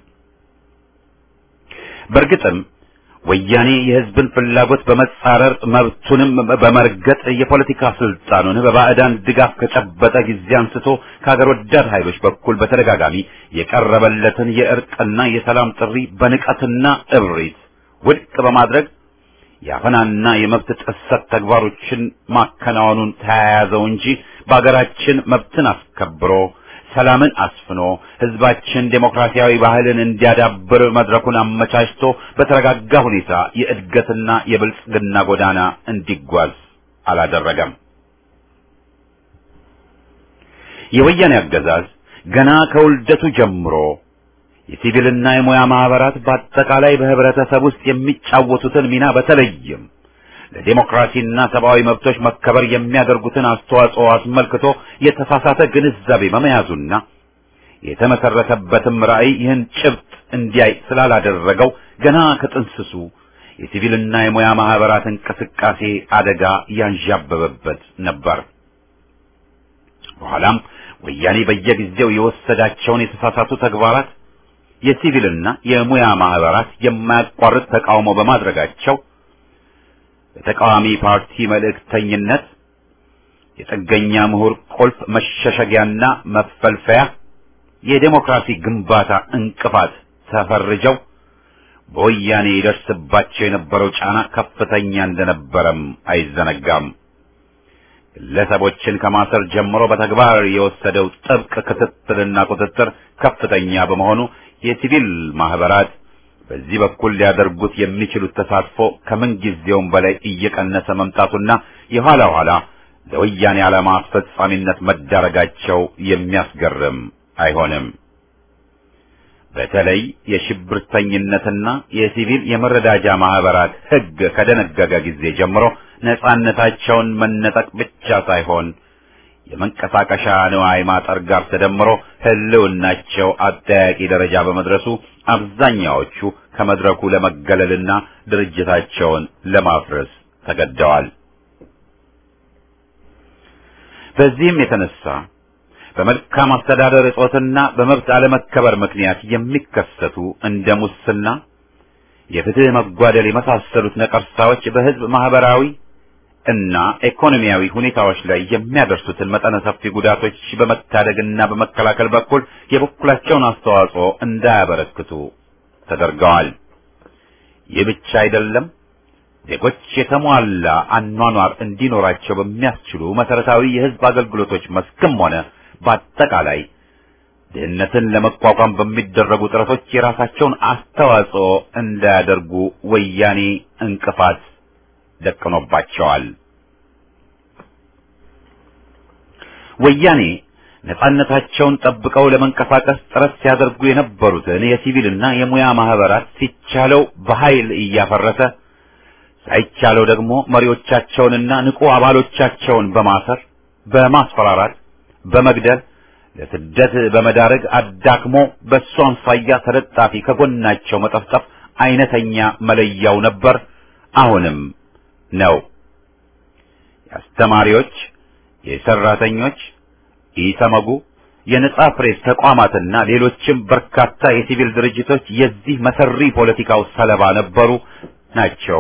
በእርግጥም ወያኔ የህዝብን ፍላጎት በመጻረር መብቱንም በመርገጥ የፖለቲካ ስልጣኑን በባዕዳን ድጋፍ ከጨበጠ ጊዜ አንስቶ ከሀገር ወዳድ ኃይሎች በኩል በተደጋጋሚ የቀረበለትን የእርቅና የሰላም ጥሪ በንቀትና እብሪት ውድቅ በማድረግ የአፈናና የመብት ጥሰት ተግባሮችን ማከናወኑን ተያያዘው እንጂ በአገራችን መብትን አስከብሮ ሰላምን አስፍኖ ህዝባችን ዴሞክራሲያዊ ባህልን እንዲያዳብር መድረኩን አመቻችቶ በተረጋጋ ሁኔታ የእድገትና የብልጽግና ጎዳና እንዲጓዝ አላደረገም። የወያኔ አገዛዝ ገና ከውልደቱ ጀምሮ የሲቪልና የሙያ ማህበራት በአጠቃላይ በህብረተሰብ ውስጥ የሚጫወቱትን ሚና በተለይም ለዴሞክራሲና ሰብአዊ መብቶች መከበር የሚያደርጉትን አስተዋጽኦ አስመልክቶ የተሳሳተ ግንዛቤ በመያዙና የተመሰረተበትም ራዕይ ይህን ጭብጥ እንዲያይ ስላላደረገው ገና ከጥንስሱ የሲቪልና የሙያ ማህበራት እንቅስቃሴ አደጋ ያንዣበበበት ነበር። በኋላም ወያኔ በየጊዜው የወሰዳቸውን የተሳሳቱ ተግባራት የሲቪልና የሙያ ማህበራት የማያቋርጥ ተቃውሞ በማድረጋቸው በተቃዋሚ ፓርቲ መልእክተኝነት የጥገኛ ምሁር ቁልፍ መሸሸጊያና መፈልፈያ የዴሞክራሲ ግንባታ እንቅፋት ተፈርጀው በወያኔ ይደርስባቸው የነበረው ጫና ከፍተኛ እንደነበረም አይዘነጋም። ግለሰቦችን ከማሰር ጀምሮ በተግባር የወሰደው ጥብቅ ክትትልና ቁጥጥር ከፍተኛ በመሆኑ የሲቪል ማህበራት በዚህ በኩል ሊያደርጉት የሚችሉት ተሳትፎ ከምንጊዜውም በላይ እየቀነሰ መምጣቱና የኋላ ኋላ ለወያኔ ዓላማ አስፈጻሚነት መዳረጋቸው የሚያስገርም አይሆንም። በተለይ የሽብርተኝነትና የሲቪል የመረዳጃ ማህበራት ሕግ ከደነገገ ጊዜ ጀምሮ ነጻነታቸውን መነጠቅ ብቻ ሳይሆን የመንቀሳቀሻ ንዋይ ማጠር ጋር ተደምሮ ህልውናቸው አጠያቂ ደረጃ በመድረሱ አብዛኛዎቹ ከመድረኩ ለመገለልና ድርጅታቸውን ለማፍረስ ተገደዋል። በዚህም የተነሳ በመልካም አስተዳደር እጦትና በመብት አለመከበር ምክንያት የሚከሰቱ እንደ ሙስና፣ የፍትህ መጓደል የመሳሰሉት ነቀርሳዎች በህዝብ ማህበራዊ እና ኢኮኖሚያዊ ሁኔታዎች ላይ የሚያደርሱትን መጠነ ሰፊ ጉዳቶች በመታደግና በመከላከል በኩል የበኩላቸውን አስተዋጽኦ እንዳያበረክቱ ተደርገዋል። ይህ ብቻ አይደለም። ዜጎች የተሟላ አኗኗር እንዲኖራቸው በሚያስችሉ መሰረታዊ የህዝብ አገልግሎቶች መስክም ሆነ በአጠቃላይ ድህነትን ለመቋቋም በሚደረጉ ጥረቶች የራሳቸውን አስተዋጽኦ እንዳያደርጉ ወያኔ እንቅፋት ደቅኖባቸዋል። ወያኔ ነጻነታቸውን ጠብቀው ለመንቀሳቀስ ጥረት ሲያደርጉ የነበሩትን የሲቪልና የሙያ ማህበራት ሲቻለው በኃይል እያፈረሰ ሳይቻለው ደግሞ መሪዎቻቸውንና ንቁ አባሎቻቸውን በማሰር በማስፈራራት፣ በመግደል ለስደት በመዳረግ አዳክሞ በእሱ አምሳያ ተለጣፊ ከጎናቸው መጠፍጠፍ አይነተኛ መለያው ነበር፣ አሁንም ነው። የአስተማሪዎች፣ የሰራተኞች፣ ኢሰመጉ፣ የነጻ ፕሬስ ተቋማትና ሌሎችም በርካታ የሲቪል ድርጅቶች የዚህ መሰሪ ፖለቲካው ሰለባ ነበሩ ናቸው።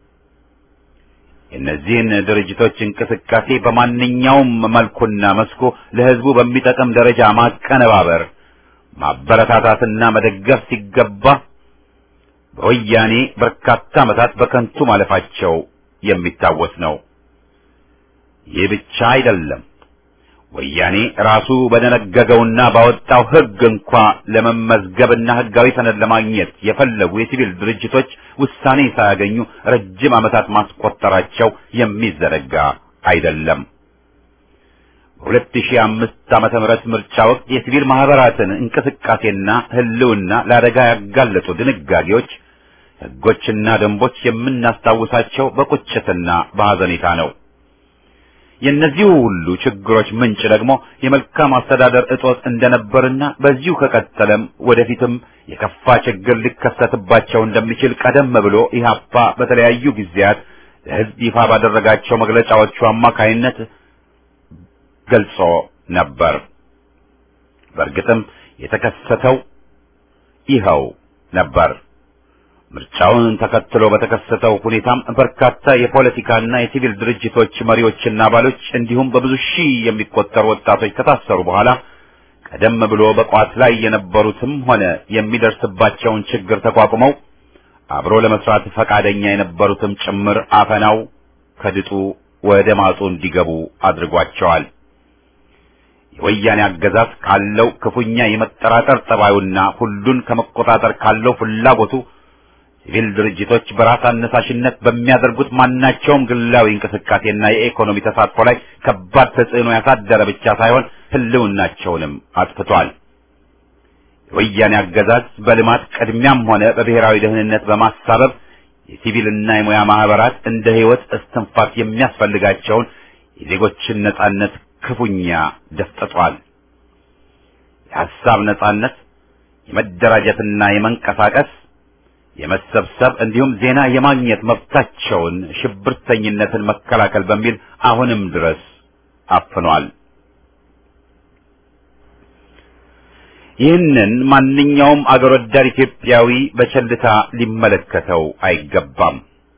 የእነዚህን ድርጅቶች እንቅስቃሴ በማንኛውም መልኩና መስኩ ለሕዝቡ በሚጠቅም ደረጃ ማቀነባበር፣ ማበረታታትና መደገፍ ሲገባ በወያኔ በርካታ ዓመታት በከንቱ ማለፋቸው የሚታወስ ነው። ይህ ብቻ አይደለም። ወያኔ ራሱ በደነገገውና ባወጣው ሕግ እንኳ ለመመዝገብና ሕጋዊ ሰነድ ለማግኘት የፈለጉ የሲቪል ድርጅቶች ውሳኔ ሳያገኙ ረጅም ዓመታት ማስቆጠራቸው የሚዘነጋ አይደለም። በሁለት ሺህ አምስት ዓመተ ምህረት ምርጫ ወቅት የሲቪል ማህበራትን እንቅስቃሴና ህልውና ለአደጋ ያጋለጡ ድንጋጌዎች፣ ሕጎችና ደንቦች የምናስታውሳቸው በቁጭትና በሐዘኔታ ነው። የእነዚሁ ሁሉ ችግሮች ምንጭ ደግሞ የመልካም አስተዳደር እጦት እንደነበርና በዚሁ ከቀጠለም ወደፊትም የከፋ ችግር ሊከሰትባቸው እንደሚችል ቀደም ብሎ ኢህአፓ በተለያዩ ጊዜያት ለሕዝብ ይፋ ባደረጋቸው መግለጫዎቹ አማካይነት ገልጾ ነበር። በእርግጥም የተከሰተው ይኸው ነበር። ምርጫውን ተከትሎ በተከሰተው ሁኔታም በርካታ የፖለቲካና የሲቪል ድርጅቶች መሪዎችና አባሎች እንዲሁም በብዙ ሺህ የሚቆጠሩ ወጣቶች ከታሰሩ በኋላ ቀደም ብሎ በቋት ላይ የነበሩትም ሆነ የሚደርስባቸውን ችግር ተቋቁመው አብሮ ለመስራት ፈቃደኛ የነበሩትም ጭምር አፈናው ከድጡ ወደ ማጡ እንዲገቡ አድርጓቸዋል። የወያኔ አገዛዝ ካለው ክፉኛ የመጠራጠር ጠባዩና ሁሉን ከመቆጣጠር ካለው ፍላጎቱ ሲቪል ድርጅቶች በራስ አነሳሽነት በሚያደርጉት ማናቸውም ግላዊ እንቅስቃሴና የኢኮኖሚ ተሳትፎ ላይ ከባድ ተጽዕኖ ያሳደረ ብቻ ሳይሆን ሕልውናቸውንም አጥፍቷል። የወያኔ አገዛዝ በልማት ቅድሚያም ሆነ በብሔራዊ ደህንነት በማሳበብ የሲቪልና የሙያ ማህበራት እንደ ሕይወት እስትንፋስ የሚያስፈልጋቸውን የዜጎችን ነጻነት ክፉኛ ደፍጥጧል። የሐሳብ ነጻነት፣ የመደራጀትና የመንቀሳቀስ የመሰብሰብ እንዲሁም ዜና የማግኘት መብታቸውን ሽብርተኝነትን መከላከል በሚል አሁንም ድረስ አፍኗል። ይህንን ማንኛውም አገር ወዳድ ኢትዮጵያዊ በቸልታ ሊመለከተው አይገባም።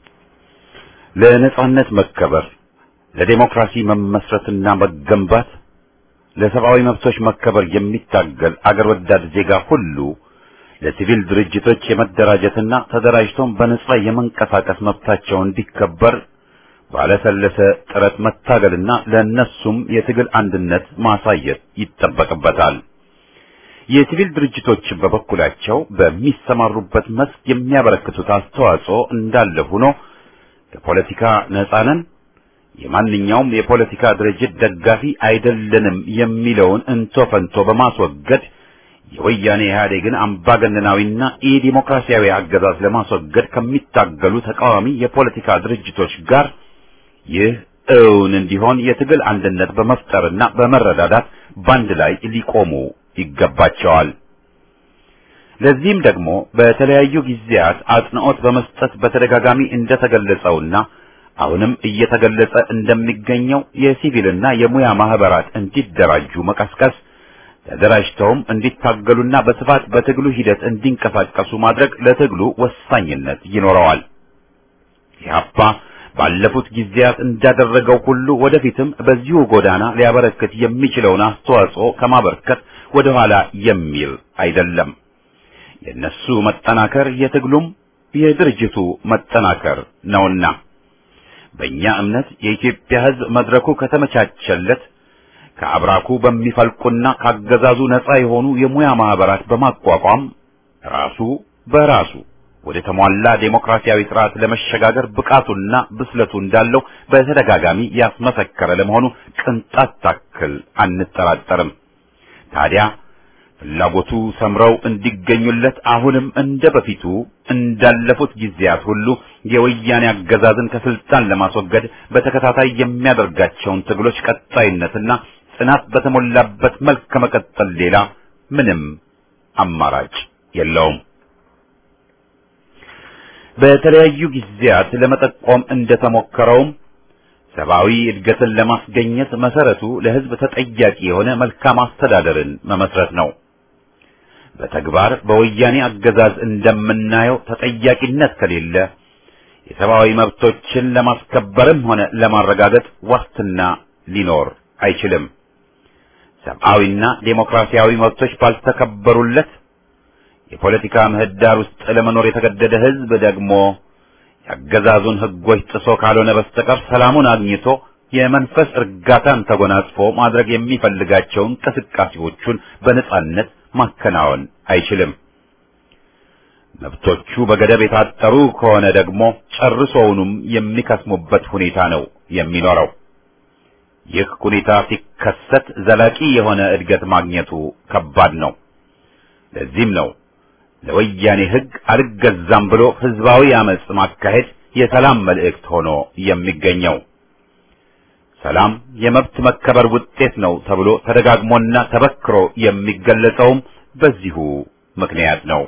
ለነጻነት መከበር፣ ለዴሞክራሲ መመስረትና መገንባት፣ ለሰብአዊ መብቶች መከበር የሚታገል አገር ወዳድ ዜጋ ሁሉ ለሲቪል ድርጅቶች የመደራጀትና ተደራጅቶም በነጻ የመንቀሳቀስ መብታቸው እንዲከበር ባለሰለሰ ጥረት መታገልና ለእነሱም የትግል አንድነት ማሳየት ይጠበቅበታል። የሲቪል ድርጅቶች በበኩላቸው በሚሰማሩበት መስክ የሚያበረክቱት አስተዋጽኦ እንዳለ ሆኖ ከፖለቲካ ነጻ ነን፣ የማንኛውም የፖለቲካ ድርጅት ደጋፊ አይደለንም የሚለውን እንቶ ፈንቶ በማስወገድ የወያኔ ኢህአዴግን አምባገነናዊና ኢዲሞክራሲያዊ አገዛዝ ለማስወገድ ከሚታገሉ ተቃዋሚ የፖለቲካ ድርጅቶች ጋር ይህ እውን እንዲሆን የትግል አንድነት በመፍጠርና በመረዳዳት ባንድ ላይ ሊቆሙ ይገባቸዋል። ለዚህም ደግሞ በተለያዩ ጊዜያት አጽንዖት በመስጠት በተደጋጋሚ እንደተገለጸውና አሁንም እየተገለጸ እንደሚገኘው የሲቪልና የሙያ ማህበራት እንዲደራጁ መቀስቀስ ተደራጅተውም እንዲታገሉና በስፋት በትግሉ ሂደት እንዲንቀሳቀሱ ማድረግ ለትግሉ ወሳኝነት ይኖረዋል። ኢህአፓ ባለፉት ጊዜያት እንዳደረገው ሁሉ ወደፊትም በዚሁ ጎዳና ሊያበረክት የሚችለውን አስተዋጽኦ ከማበርከት ወደ ኋላ የሚል አይደለም። የነሱ መጠናከር የትግሉም የድርጅቱ መጠናከር ነውና በእኛ እምነት የኢትዮጵያ ሕዝብ መድረኩ ከተመቻቸለት ከአብራኩ በሚፈልቁና ካገዛዙ ነፃ የሆኑ የሙያ ማህበራት በማቋቋም ራሱ በራሱ ወደ ተሟላ ዴሞክራሲያዊ ስርዓት ለመሸጋገር ብቃቱና ብስለቱ እንዳለው በተደጋጋሚ ያስመሰከረ ለመሆኑ ቅንጣት ታክል አንጠራጠርም። ታዲያ ፍላጎቱ ሰምረው እንዲገኙለት አሁንም እንደ በፊቱ እንዳለፉት ጊዜያት ሁሉ የወያኔ አገዛዝን ከስልጣን ለማስወገድ በተከታታይ የሚያደርጋቸውን ትግሎች ቀጣይነትና ጽናት በተሞላበት መልክ ከመቀጠል ሌላ ምንም አማራጭ የለውም። በተለያዩ ጊዜያት ለመጠቆም እንደተሞከረውም ሰብአዊ እድገትን ለማስገኘት መሰረቱ ለሕዝብ ተጠያቂ የሆነ መልካም አስተዳደርን መመስረት ነው። በተግባር በወያኔ አገዛዝ እንደምናየው ተጠያቂነት ከሌለ የሰብአዊ መብቶችን ለማስከበርም ሆነ ለማረጋገጥ ዋስትና ሊኖር አይችልም። ሰብአዊና ዴሞክራሲያዊ መብቶች ባልተከበሩለት የፖለቲካ ምህዳር ውስጥ ለመኖር የተገደደ ሕዝብ ደግሞ የአገዛዙን ሕጎች ጥሶ ካልሆነ በስተቀር ሰላሙን አግኝቶ የመንፈስ እርጋታን ተጎናጽፎ ማድረግ የሚፈልጋቸውን እንቅስቃሴዎቹን በነጻነት ማከናወን አይችልም። መብቶቹ በገደብ የታጠሩ ከሆነ ደግሞ ጨርሶውንም የሚከስሙበት ሁኔታ ነው የሚኖረው። ይህ ሁኔታ ሲከሰት ዘላቂ የሆነ እድገት ማግኘቱ ከባድ ነው። ለዚህም ነው ለወያኔ ሕግ አልገዛም ብሎ ህዝባዊ አመጽ ማካሄድ የሰላም መልእክት ሆኖ የሚገኘው። ሰላም የመብት መከበር ውጤት ነው ተብሎ ተደጋግሞና ተበክሮ የሚገለጸውም በዚሁ ምክንያት ነው።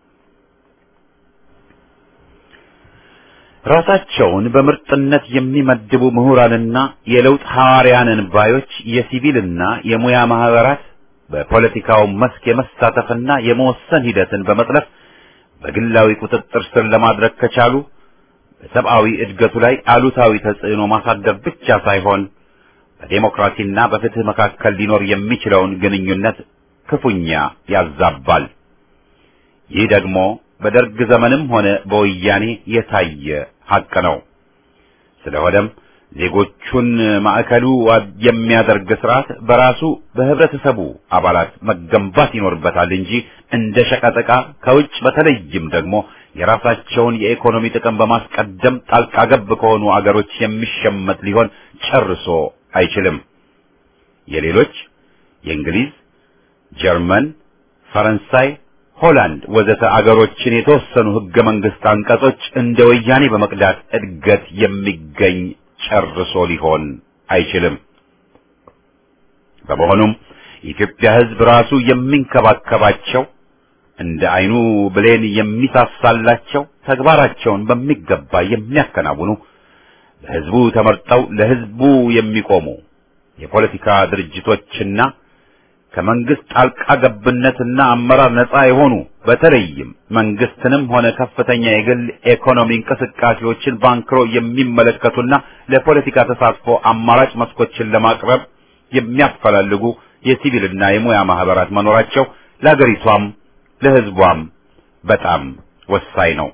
ራሳቸውን በምርጥነት የሚመድቡ ምሁራንና የለውጥ ሐዋርያንን ባዮች የሲቪልና የሙያ ማህበራት በፖለቲካው መስክ የመሳተፍና የመወሰን ሂደትን በመጥለፍ በግላዊ ቁጥጥር ስር ለማድረግ ከቻሉ በሰብአዊ እድገቱ ላይ አሉታዊ ተጽዕኖ ማሳደር ብቻ ሳይሆን በዴሞክራሲና በፍትህ መካከል ሊኖር የሚችለውን ግንኙነት ክፉኛ ያዛባል። ይህ ደግሞ በደርግ ዘመንም ሆነ በወያኔ የታየ ሐቅ ነው። ስለሆነም ዜጎቹን ማዕከሉ የሚያደርግ ስርዓት በራሱ በህብረተሰቡ አባላት መገንባት ይኖርበታል እንጂ እንደ ሸቀጠቃ ከውጭ በተለይም ደግሞ የራሳቸውን የኢኮኖሚ ጥቅም በማስቀደም ጣልቃ ገብ ከሆኑ አገሮች የሚሸመት ሊሆን ጨርሶ አይችልም። የሌሎች የእንግሊዝ፣ ጀርመን፣ ፈረንሳይ፣ ሆላንድ ወዘተ አገሮችን የተወሰኑ ህገ መንግስት አንቀጾች እንደ ወያኔ በመቅዳት እድገት የሚገኝ ጨርሶ ሊሆን አይችልም። በመሆኑም የኢትዮጵያ ህዝብ ራሱ የሚንከባከባቸው እንደ አይኑ ብሌን የሚሳሳላቸው ተግባራቸውን በሚገባ የሚያከናውኑ በህዝቡ ተመርጠው ለህዝቡ የሚቆሙ የፖለቲካ ድርጅቶችና ከመንግስት ጣልቃ ገብነትና አመራር ነፃ የሆኑ በተለይም መንግስትንም ሆነ ከፍተኛ የግል ኢኮኖሚ እንቅስቃሴዎችን ባንክሮ የሚመለከቱና ለፖለቲካ ተሳትፎ አማራጭ መስኮችን ለማቅረብ የሚያፈላልጉ የሲቪልና የሙያ ማህበራት መኖራቸው ለሀገሪቷም ለህዝቧም በጣም ወሳኝ ነው።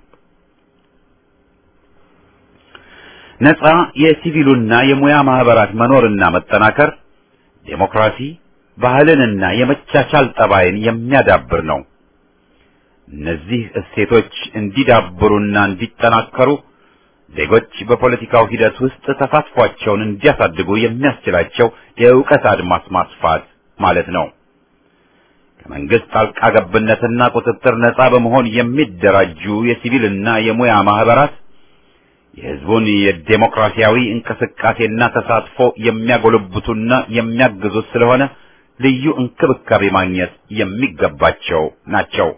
ነፃ የሲቪሉና የሙያ ማህበራት መኖርና መጠናከር ዴሞክራሲ ባህልንና የመቻቻል ጠባይን የሚያዳብር ነው። እነዚህ እሴቶች እንዲዳብሩና እንዲጠናከሩ ዜጎች በፖለቲካው ሂደት ውስጥ ተሳትፏቸውን እንዲያሳድጉ የሚያስችላቸው የእውቀት አድማስ ማስፋት ማለት ነው። ከመንግስት ጣልቃ ገብነትና ቁጥጥር ነፃ በመሆን የሚደራጁ የሲቪልና የሙያ ማህበራት የህዝቡን የዴሞክራሲያዊ እንቅስቃሴና ተሳትፎ የሚያጎለብቱና የሚያግዙት ስለሆነ ልዩ እንክብካቤ ማግኘት የሚገባቸው ናቸው።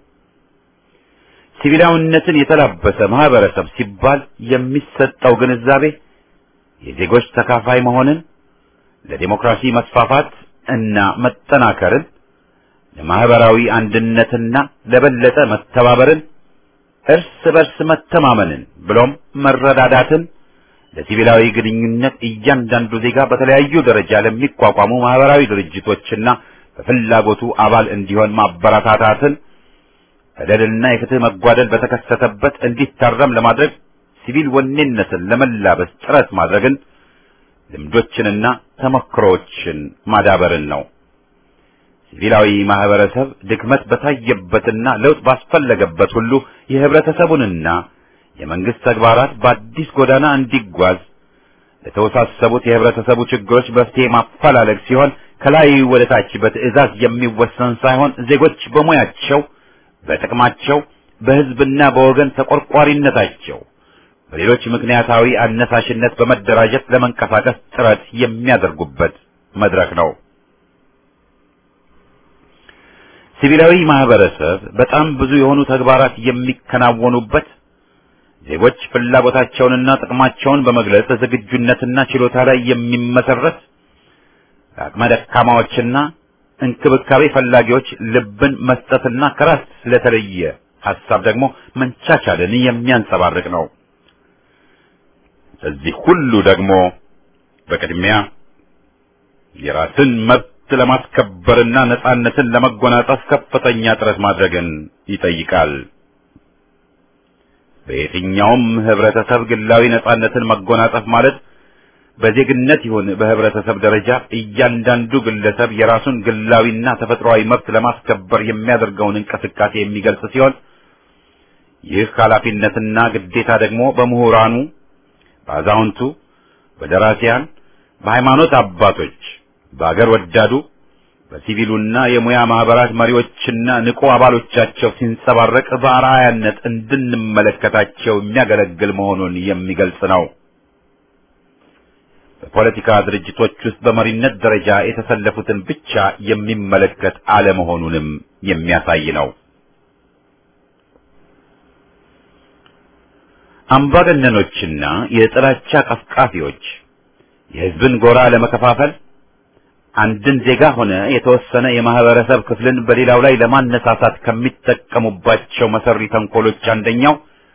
ሲቪላዊነትን የተላበሰ ማህበረሰብ ሲባል የሚሰጠው ግንዛቤ የዜጎች ተካፋይ መሆንን፣ ለዴሞክራሲ መስፋፋት እና መጠናከርን፣ ለማህበራዊ አንድነትና ለበለጠ መተባበርን፣ እርስ በርስ መተማመንን ብሎም መረዳዳትን ለሲቪላዊ ግንኙነት እያንዳንዱ ዜጋ በተለያዩ ደረጃ ለሚቋቋሙ ማህበራዊ ድርጅቶችና በፍላጎቱ አባል እንዲሆን ማበረታታትን በደልና የፍትህ መጓደል በተከሰተበት እንዲታረም ለማድረግ ሲቪል ወኔነትን ለመላበስ ጥረት ማድረግን ልምዶችንና ተሞክሮዎችን ማዳበርን ነው። ሲቪላዊ ማህበረሰብ ድክመት በታየበትና ለውጥ ባስፈለገበት ሁሉ የህብረተሰቡንና የመንግስት ተግባራት በአዲስ ጎዳና እንዲጓዝ ለተወሳሰቡት የህብረተሰቡ ችግሮች መፍትሄ ማፈላለግ ሲሆን ከላይ ወደ ታች በትዕዛዝ የሚወሰን ሳይሆን ዜጎች በሙያቸው፣ በጥቅማቸው፣ በህዝብና በወገን ተቆርቋሪነታቸው በሌሎች ምክንያታዊ አነሳሽነት በመደራጀት ለመንቀሳቀስ ጥረት የሚያደርጉበት መድረክ ነው። ሲቪላዊ ማህበረሰብ በጣም ብዙ የሆኑ ተግባራት የሚከናወኑበት ዜጎች ፍላጎታቸውንና ጥቅማቸውን በመግለጽ ዝግጁነትና ችሎታ ላይ የሚመሰረት አቅመ ደካማዎችና እንክብካቤ ፈላጊዎች ልብን መስጠትና ከራስ ስለተለየ ሐሳብ ደግሞ መንቻቻልን የሚያንጸባርቅ ነው። እዚህ ሁሉ ደግሞ በቅድሚያ የራስን መብት ለማስከበርና ነጻነትን ለመጎናጸፍ ከፍተኛ ጥረት ማድረግን ይጠይቃል። በየትኛውም ህብረተሰብ ግላዊ ነጻነትን መጎናጸፍ ማለት በዜግነት ይሁን በህብረተሰብ ደረጃ እያንዳንዱ ግለሰብ የራሱን ግላዊና ተፈጥሯዊ መብት ለማስከበር የሚያደርገውን እንቅስቃሴ የሚገልጽ ሲሆን ይህ ኃላፊነትና ግዴታ ደግሞ በምሁራኑ፣ በአዛውንቱ፣ በደራሲያን፣ በሃይማኖት አባቶች፣ በአገር ወዳዱ፣ በሲቪሉና የሙያ ማህበራት መሪዎችና ንቁ አባሎቻቸው ሲንጸባረቅ በአርአያነት እንድንመለከታቸው የሚያገለግል መሆኑን የሚገልጽ ነው። በፖለቲካ ድርጅቶች ውስጥ በመሪነት ደረጃ የተሰለፉትን ብቻ የሚመለከት አለመሆኑንም የሚያሳይ ነው። አምባገነኖችና የጥላቻ ቀስቃፊዎች የህዝብን ጎራ ለመከፋፈል አንድን ዜጋ ሆነ የተወሰነ የማህበረሰብ ክፍልን በሌላው ላይ ለማነሳሳት ከሚጠቀሙባቸው መሰሪ ተንኮሎች አንደኛው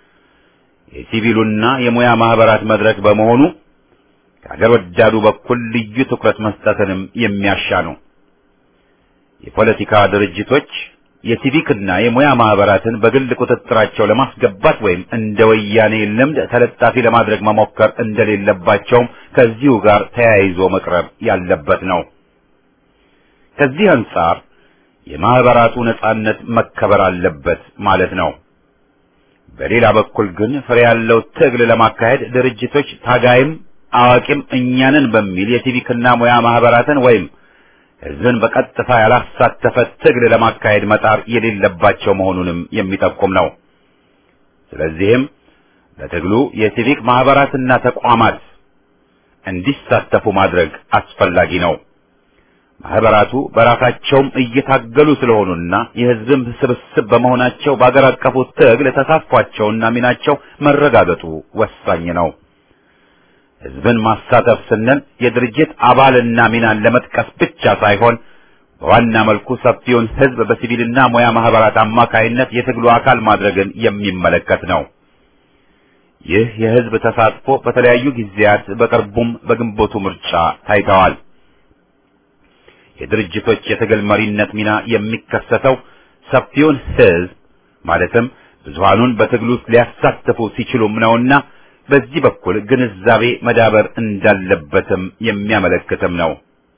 የሲቪሉና የሙያ ማህበራት መድረክ በመሆኑ ከአገር ወዳዱ በኩል ልዩ ትኩረት መስጠትንም የሚያሻ ነው። የፖለቲካ ድርጅቶች የሲቪክና የሙያ ማህበራትን በግል ቁጥጥራቸው ለማስገባት ወይም እንደ ወያኔ ልምድ ተለጣፊ ለማድረግ መሞከር እንደሌለባቸውም ከዚሁ ጋር ተያይዞ መቅረብ ያለበት ነው። ከዚህ አንጻር የማህበራቱ ነጻነት መከበር አለበት ማለት ነው። በሌላ በኩል ግን ፍሬ ያለው ትግል ለማካሄድ ድርጅቶች ታጋይም አዋቂም እኛንን በሚል የሲቪክና ሙያ ማህበራትን ወይም ህዝብን በቀጥታ ያላሳተፈ ትግል ለማካሄድ መጣር የሌለባቸው መሆኑንም የሚጠቁም ነው። ስለዚህም በትግሉ የሲቪክ ማህበራትና ተቋማት እንዲሳተፉ ማድረግ አስፈላጊ ነው። ማህበራቱ በራሳቸውም እየታገሉ ስለሆኑና የህዝብም ስብስብ በመሆናቸው በአገር አቀፉ ትግል ተሳትፏቸውና ሚናቸው መረጋገጡ ወሳኝ ነው። ህዝብን ማሳተፍ ስንል የድርጅት አባልና ሚናን ለመጥቀስ ብቻ ሳይሆን በዋና መልኩ ሰፊውን ህዝብ በሲቪልና ሙያ ማህበራት አማካይነት የትግሉ አካል ማድረግን የሚመለከት ነው። ይህ የህዝብ ተሳትፎ በተለያዩ ጊዜያት በቅርቡም በግንቦቱ ምርጫ ታይተዋል። የድርጅቶች የትግል መሪነት ሚና የሚከሰተው ሰፊውን ህዝብ ማለትም ብዙሃኑን በትግሉ ውስጥ ሊያሳትፉ ሲችሉም ነውና በዚህ በኩል ግንዛቤ መዳበር እንዳለበትም የሚያመለክትም ነው።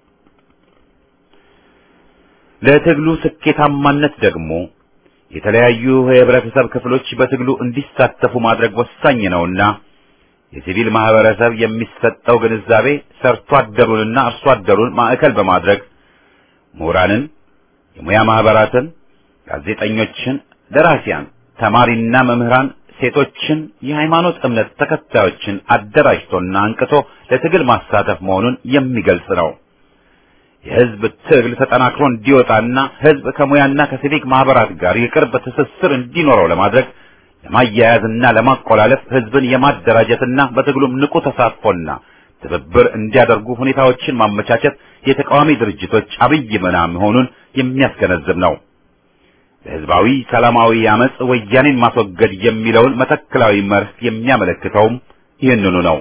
ለትግሉ ስኬታማነት ደግሞ የተለያዩ የህብረተሰብ ክፍሎች በትግሉ እንዲሳተፉ ማድረግ ወሳኝ ነውና የሲቪል ማህበረሰብ የሚሰጠው ግንዛቤ ሰርቶ አደሩንና አርሶ አደሩን ማዕከል በማድረግ ምሁራንን፣ የሙያ ማህበራትን፣ ጋዜጠኞችን፣ ደራሲያን፣ ተማሪና መምህራን ሴቶችን፣ የሃይማኖት እምነት ተከታዮችን አደራጅቶና አንቅቶ ለትግል ማሳተፍ መሆኑን የሚገልጽ ነው። የህዝብ ትግል ተጠናክሮ እንዲወጣና ህዝብ ከሙያና ከሲቪክ ማህበራት ጋር የቅርብ ትስስር እንዲኖረው ለማድረግ ለማያያዝና ለማቆላለፍ ህዝብን የማደራጀትና በትግሉም ንቁ ተሳትፎና ትብብር እንዲያደርጉ ሁኔታዎችን ማመቻቸት የተቃዋሚ ድርጅቶች አብይ ሚና መሆኑን የሚያስገነዝብ ነው። ለህዝባዊ ሰላማዊ አመጽ ወያኔን ማስወገድ የሚለውን መተክላዊ መርህ የሚያመለክተውም ይህንኑ ነው።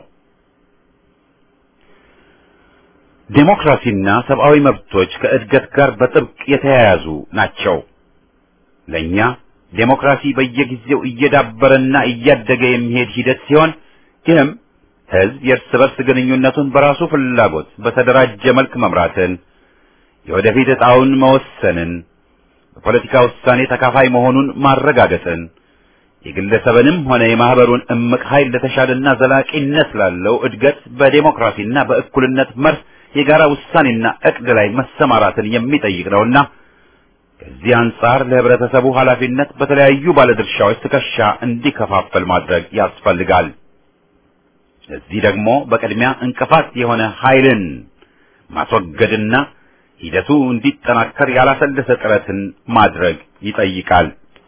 ዴሞክራሲና ሰብአዊ መብቶች ከእድገት ጋር በጥብቅ የተያያዙ ናቸው። ለእኛ ዴሞክራሲ በየጊዜው እየዳበረና እያደገ የሚሄድ ሂደት ሲሆን ይህም ህዝብ የእርስ በርስ ግንኙነቱን በራሱ ፍላጎት በተደራጀ መልክ መምራትን፣ የወደፊት ዕጣውን መወሰንን፣ በፖለቲካ ውሳኔ ተካፋይ መሆኑን ማረጋገጥን፣ የግለሰብንም ሆነ የማህበሩን እምቅ ኃይል ለተሻለና ዘላቂነት ላለው እድገት በዴሞክራሲና በእኩልነት መርህ የጋራ ውሳኔና እቅድ ላይ መሰማራትን የሚጠይቅ ነውና ከዚህ አንጻር ለህብረተሰቡ ኃላፊነት በተለያዩ ባለድርሻዎች ትከሻ እንዲከፋፈል ማድረግ ያስፈልጋል። ለዚህ ደግሞ በቅድሚያ እንቅፋት የሆነ ኃይልን ማስወገድና ሂደቱ እንዲጠናከር ያላሰለሰ ጥረትን ማድረግ ይጠይቃል።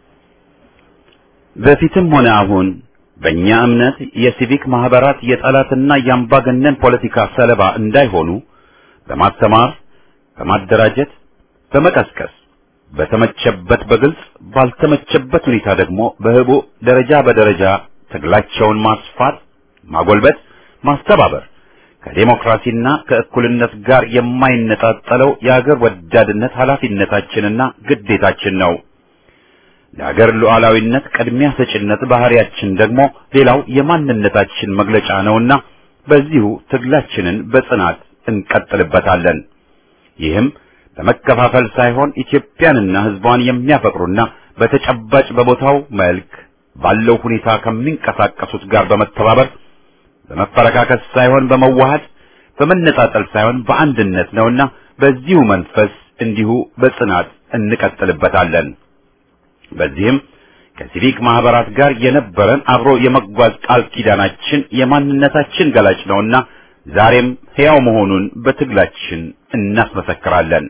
በፊትም ሆነ አሁን በእኛ እምነት የሲቪክ ማህበራት የጠላትና የአምባገነን ፖለቲካ ሰለባ እንዳይሆኑ በማስተማር በማደራጀት፣ በመቀስቀስ በተመቸበት በግልጽ ባልተመቸበት ሁኔታ ደግሞ በህቡ ደረጃ በደረጃ ትግላቸውን ማስፋት፣ ማጎልበት፣ ማስተባበር ከዴሞክራሲና ከእኩልነት ጋር የማይነጣጠለው የአገር ወዳድነት ኃላፊነታችንና ግዴታችን ነው። ለአገር ሉዓላዊነት ቅድሚያ ሰጭነት ባህሪያችን ደግሞ ሌላው የማንነታችን መግለጫ ነውና በዚሁ ትግላችንን በጽናት እንቀጥልበታለን። ይህም በመከፋፈል ሳይሆን ኢትዮጵያንና ሕዝቧን የሚያፈቅሩና በተጨባጭ በቦታው መልክ ባለው ሁኔታ ከሚንቀሳቀሱት ጋር በመተባበር በመፈረካከስ ሳይሆን በመዋሃድ በመነጣጠል ሳይሆን በአንድነት ነውና በዚሁ መንፈስ እንዲሁ በጽናት እንቀጥልበታለን። በዚህም ከሲቪክ ማህበራት ጋር የነበረን አብሮ የመጓዝ ቃል ኪዳናችን የማንነታችን ገላጭ ነውና ዛሬም ሕያው መሆኑን በትግላችን እናስመሰክራለን።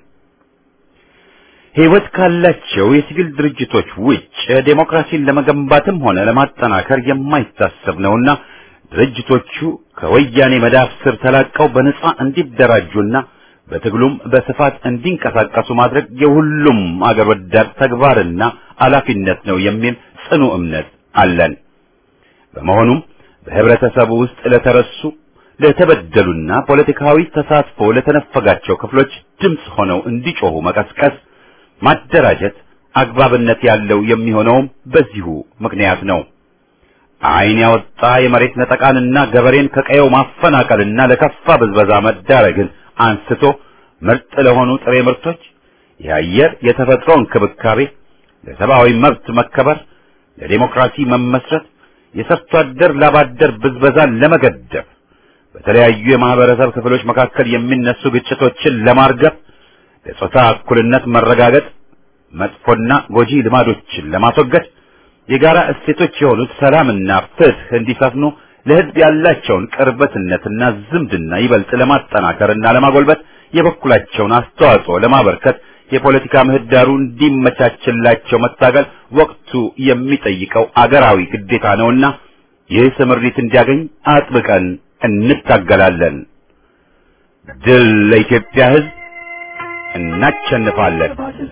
ሕይወት ካላቸው የሲቪል ድርጅቶች ውጭ ዴሞክራሲን ለመገንባትም ሆነ ለማጠናከር የማይታሰብ ነውና ድርጅቶቹ ከወያኔ መዳፍ ስር ተላቀው በነጻ እንዲደራጁና በትግሉም በስፋት እንዲንቀሳቀሱ ማድረግ የሁሉም አገር ወዳድ ተግባርና ኃላፊነት ነው የሚል ጽኑ እምነት አለን። በመሆኑም በህብረተሰቡ ውስጥ ለተረሱ ለተበደሉና ፖለቲካዊ ተሳትፎ ለተነፈጋቸው ክፍሎች ድምፅ ሆነው እንዲጮሁ መቀስቀስ፣ ማደራጀት አግባብነት ያለው የሚሆነውም በዚሁ ምክንያት ነው። ዓይን ያወጣ የመሬት ነጠቃንና ገበሬን ከቀየው ማፈናቀልና ለከፋ ብዝበዛ መዳረግን አንስቶ ምርጥ ለሆኑ ጥሬ ምርቶች፣ የአየር የተፈጥሮ እንክብካቤ፣ ለሰብአዊ መብት መከበር፣ ለዲሞክራሲ መመስረት፣ የሰርቶ አደር ላባደር ብዝበዛን ለመገደብ፣ በተለያዩ የማህበረሰብ ክፍሎች መካከል የሚነሱ ግጭቶችን ለማርገብ፣ ለጾታ እኩልነት መረጋገጥ፣ መጥፎና ጎጂ ልማዶችን ለማስወገድ የጋራ እሴቶች የሆኑት ሰላምና ፍትህ እንዲሰፍኑ ለህዝብ ያላቸውን ቅርበትነትና ዝምድና ይበልጥ ለማጠናከርና ለማጎልበት የበኩላቸውን አስተዋጽኦ ለማበርከት የፖለቲካ ምህዳሩ እንዲመቻችላቸው መታገል ወቅቱ የሚጠይቀው አገራዊ ግዴታ ነውና ይህ ስምሪት እንዲያገኝ አጥብቀን እንታገላለን። ድል ለኢትዮጵያ ህዝብ! እናሸንፋለን።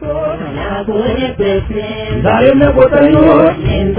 ዛሬም ለቆጠኞች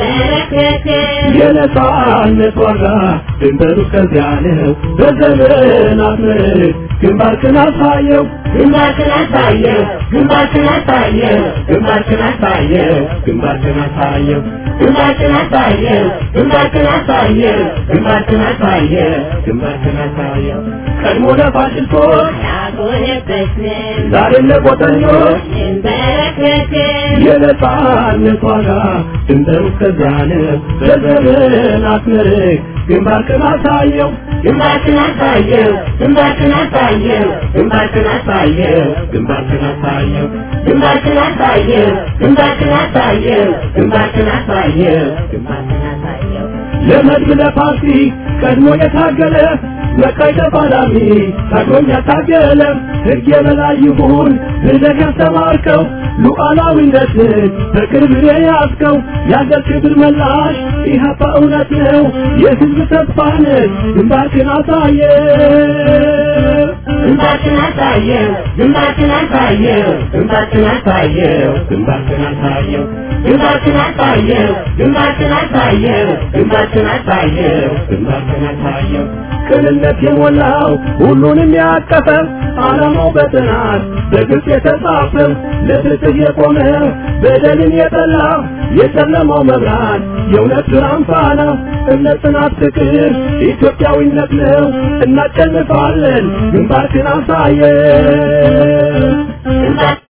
የነጻነት ዋጋ ድንበሩ ከዚያ ነው። በዘመናት ምርት ግንባርክን አሳየው ግንባርክን አሳየው ግንባርክን አሳየው ግንባርክን አሳየው ግንባርክን አሳየው ግንባርክን አሳየው ግንባርክን አሳየው ግንባርክን አሳየው ግንባርክን አሳየው ቀድሞ ለፋሽስቶች ያጎነበስን ዛሬም ለቆጠኞች እንበረከክን የነጻነት ዋጋ ድንበሩ ከዚያ ነው። በዘመናት ምርት ግንባርክን አሳየው ግንባርክን አሳየው ግንባርክን አሳየው ግንባርክን አሳየው ግንባርክን አሳየው ግንባርክን አሳየው ግንባርክን አሳየው ግንባርክን አሳየው ግንባርክን አሳየው ለመድብ ለፓርቲ ቀድሞ የታገለ መቃይ ተፋላሚ ታግሎኝ ያታገለ ሕግ የበላይ ይሁን ብለህ ያስተማርከው ሉዓላዊነትን በቅርብ የያዝከው የአገር ክብር መላሽ ኢህአፓ እውነት ነው የሕዝብ ተስፋ ነህ ግንባርክን አሳየ ግንባርክን አሳየው አሳየው ግንባርክን አሳየው ግንባርክን አሳየው ግንባርክን አሳየው ግንባርክን አሳየው ግንባርክን አሳየው ግንባርክን አሳየው ግንባርክን አሳየው ቅንነት የሞላው ሁሉንም ያቀፈ ዓላማው በጥናት በግልጽ የተጻፈ ለፍትህ የቆመ በደልን የጠላ የጨለማው መብራት የእውነት ብርሃን ፋና እምነት፣ ጽናት፣ ፍቅር ኢትዮጵያዊነት ነው። እናሸንፋለን። ግንባርክን አሳየን። ግንባር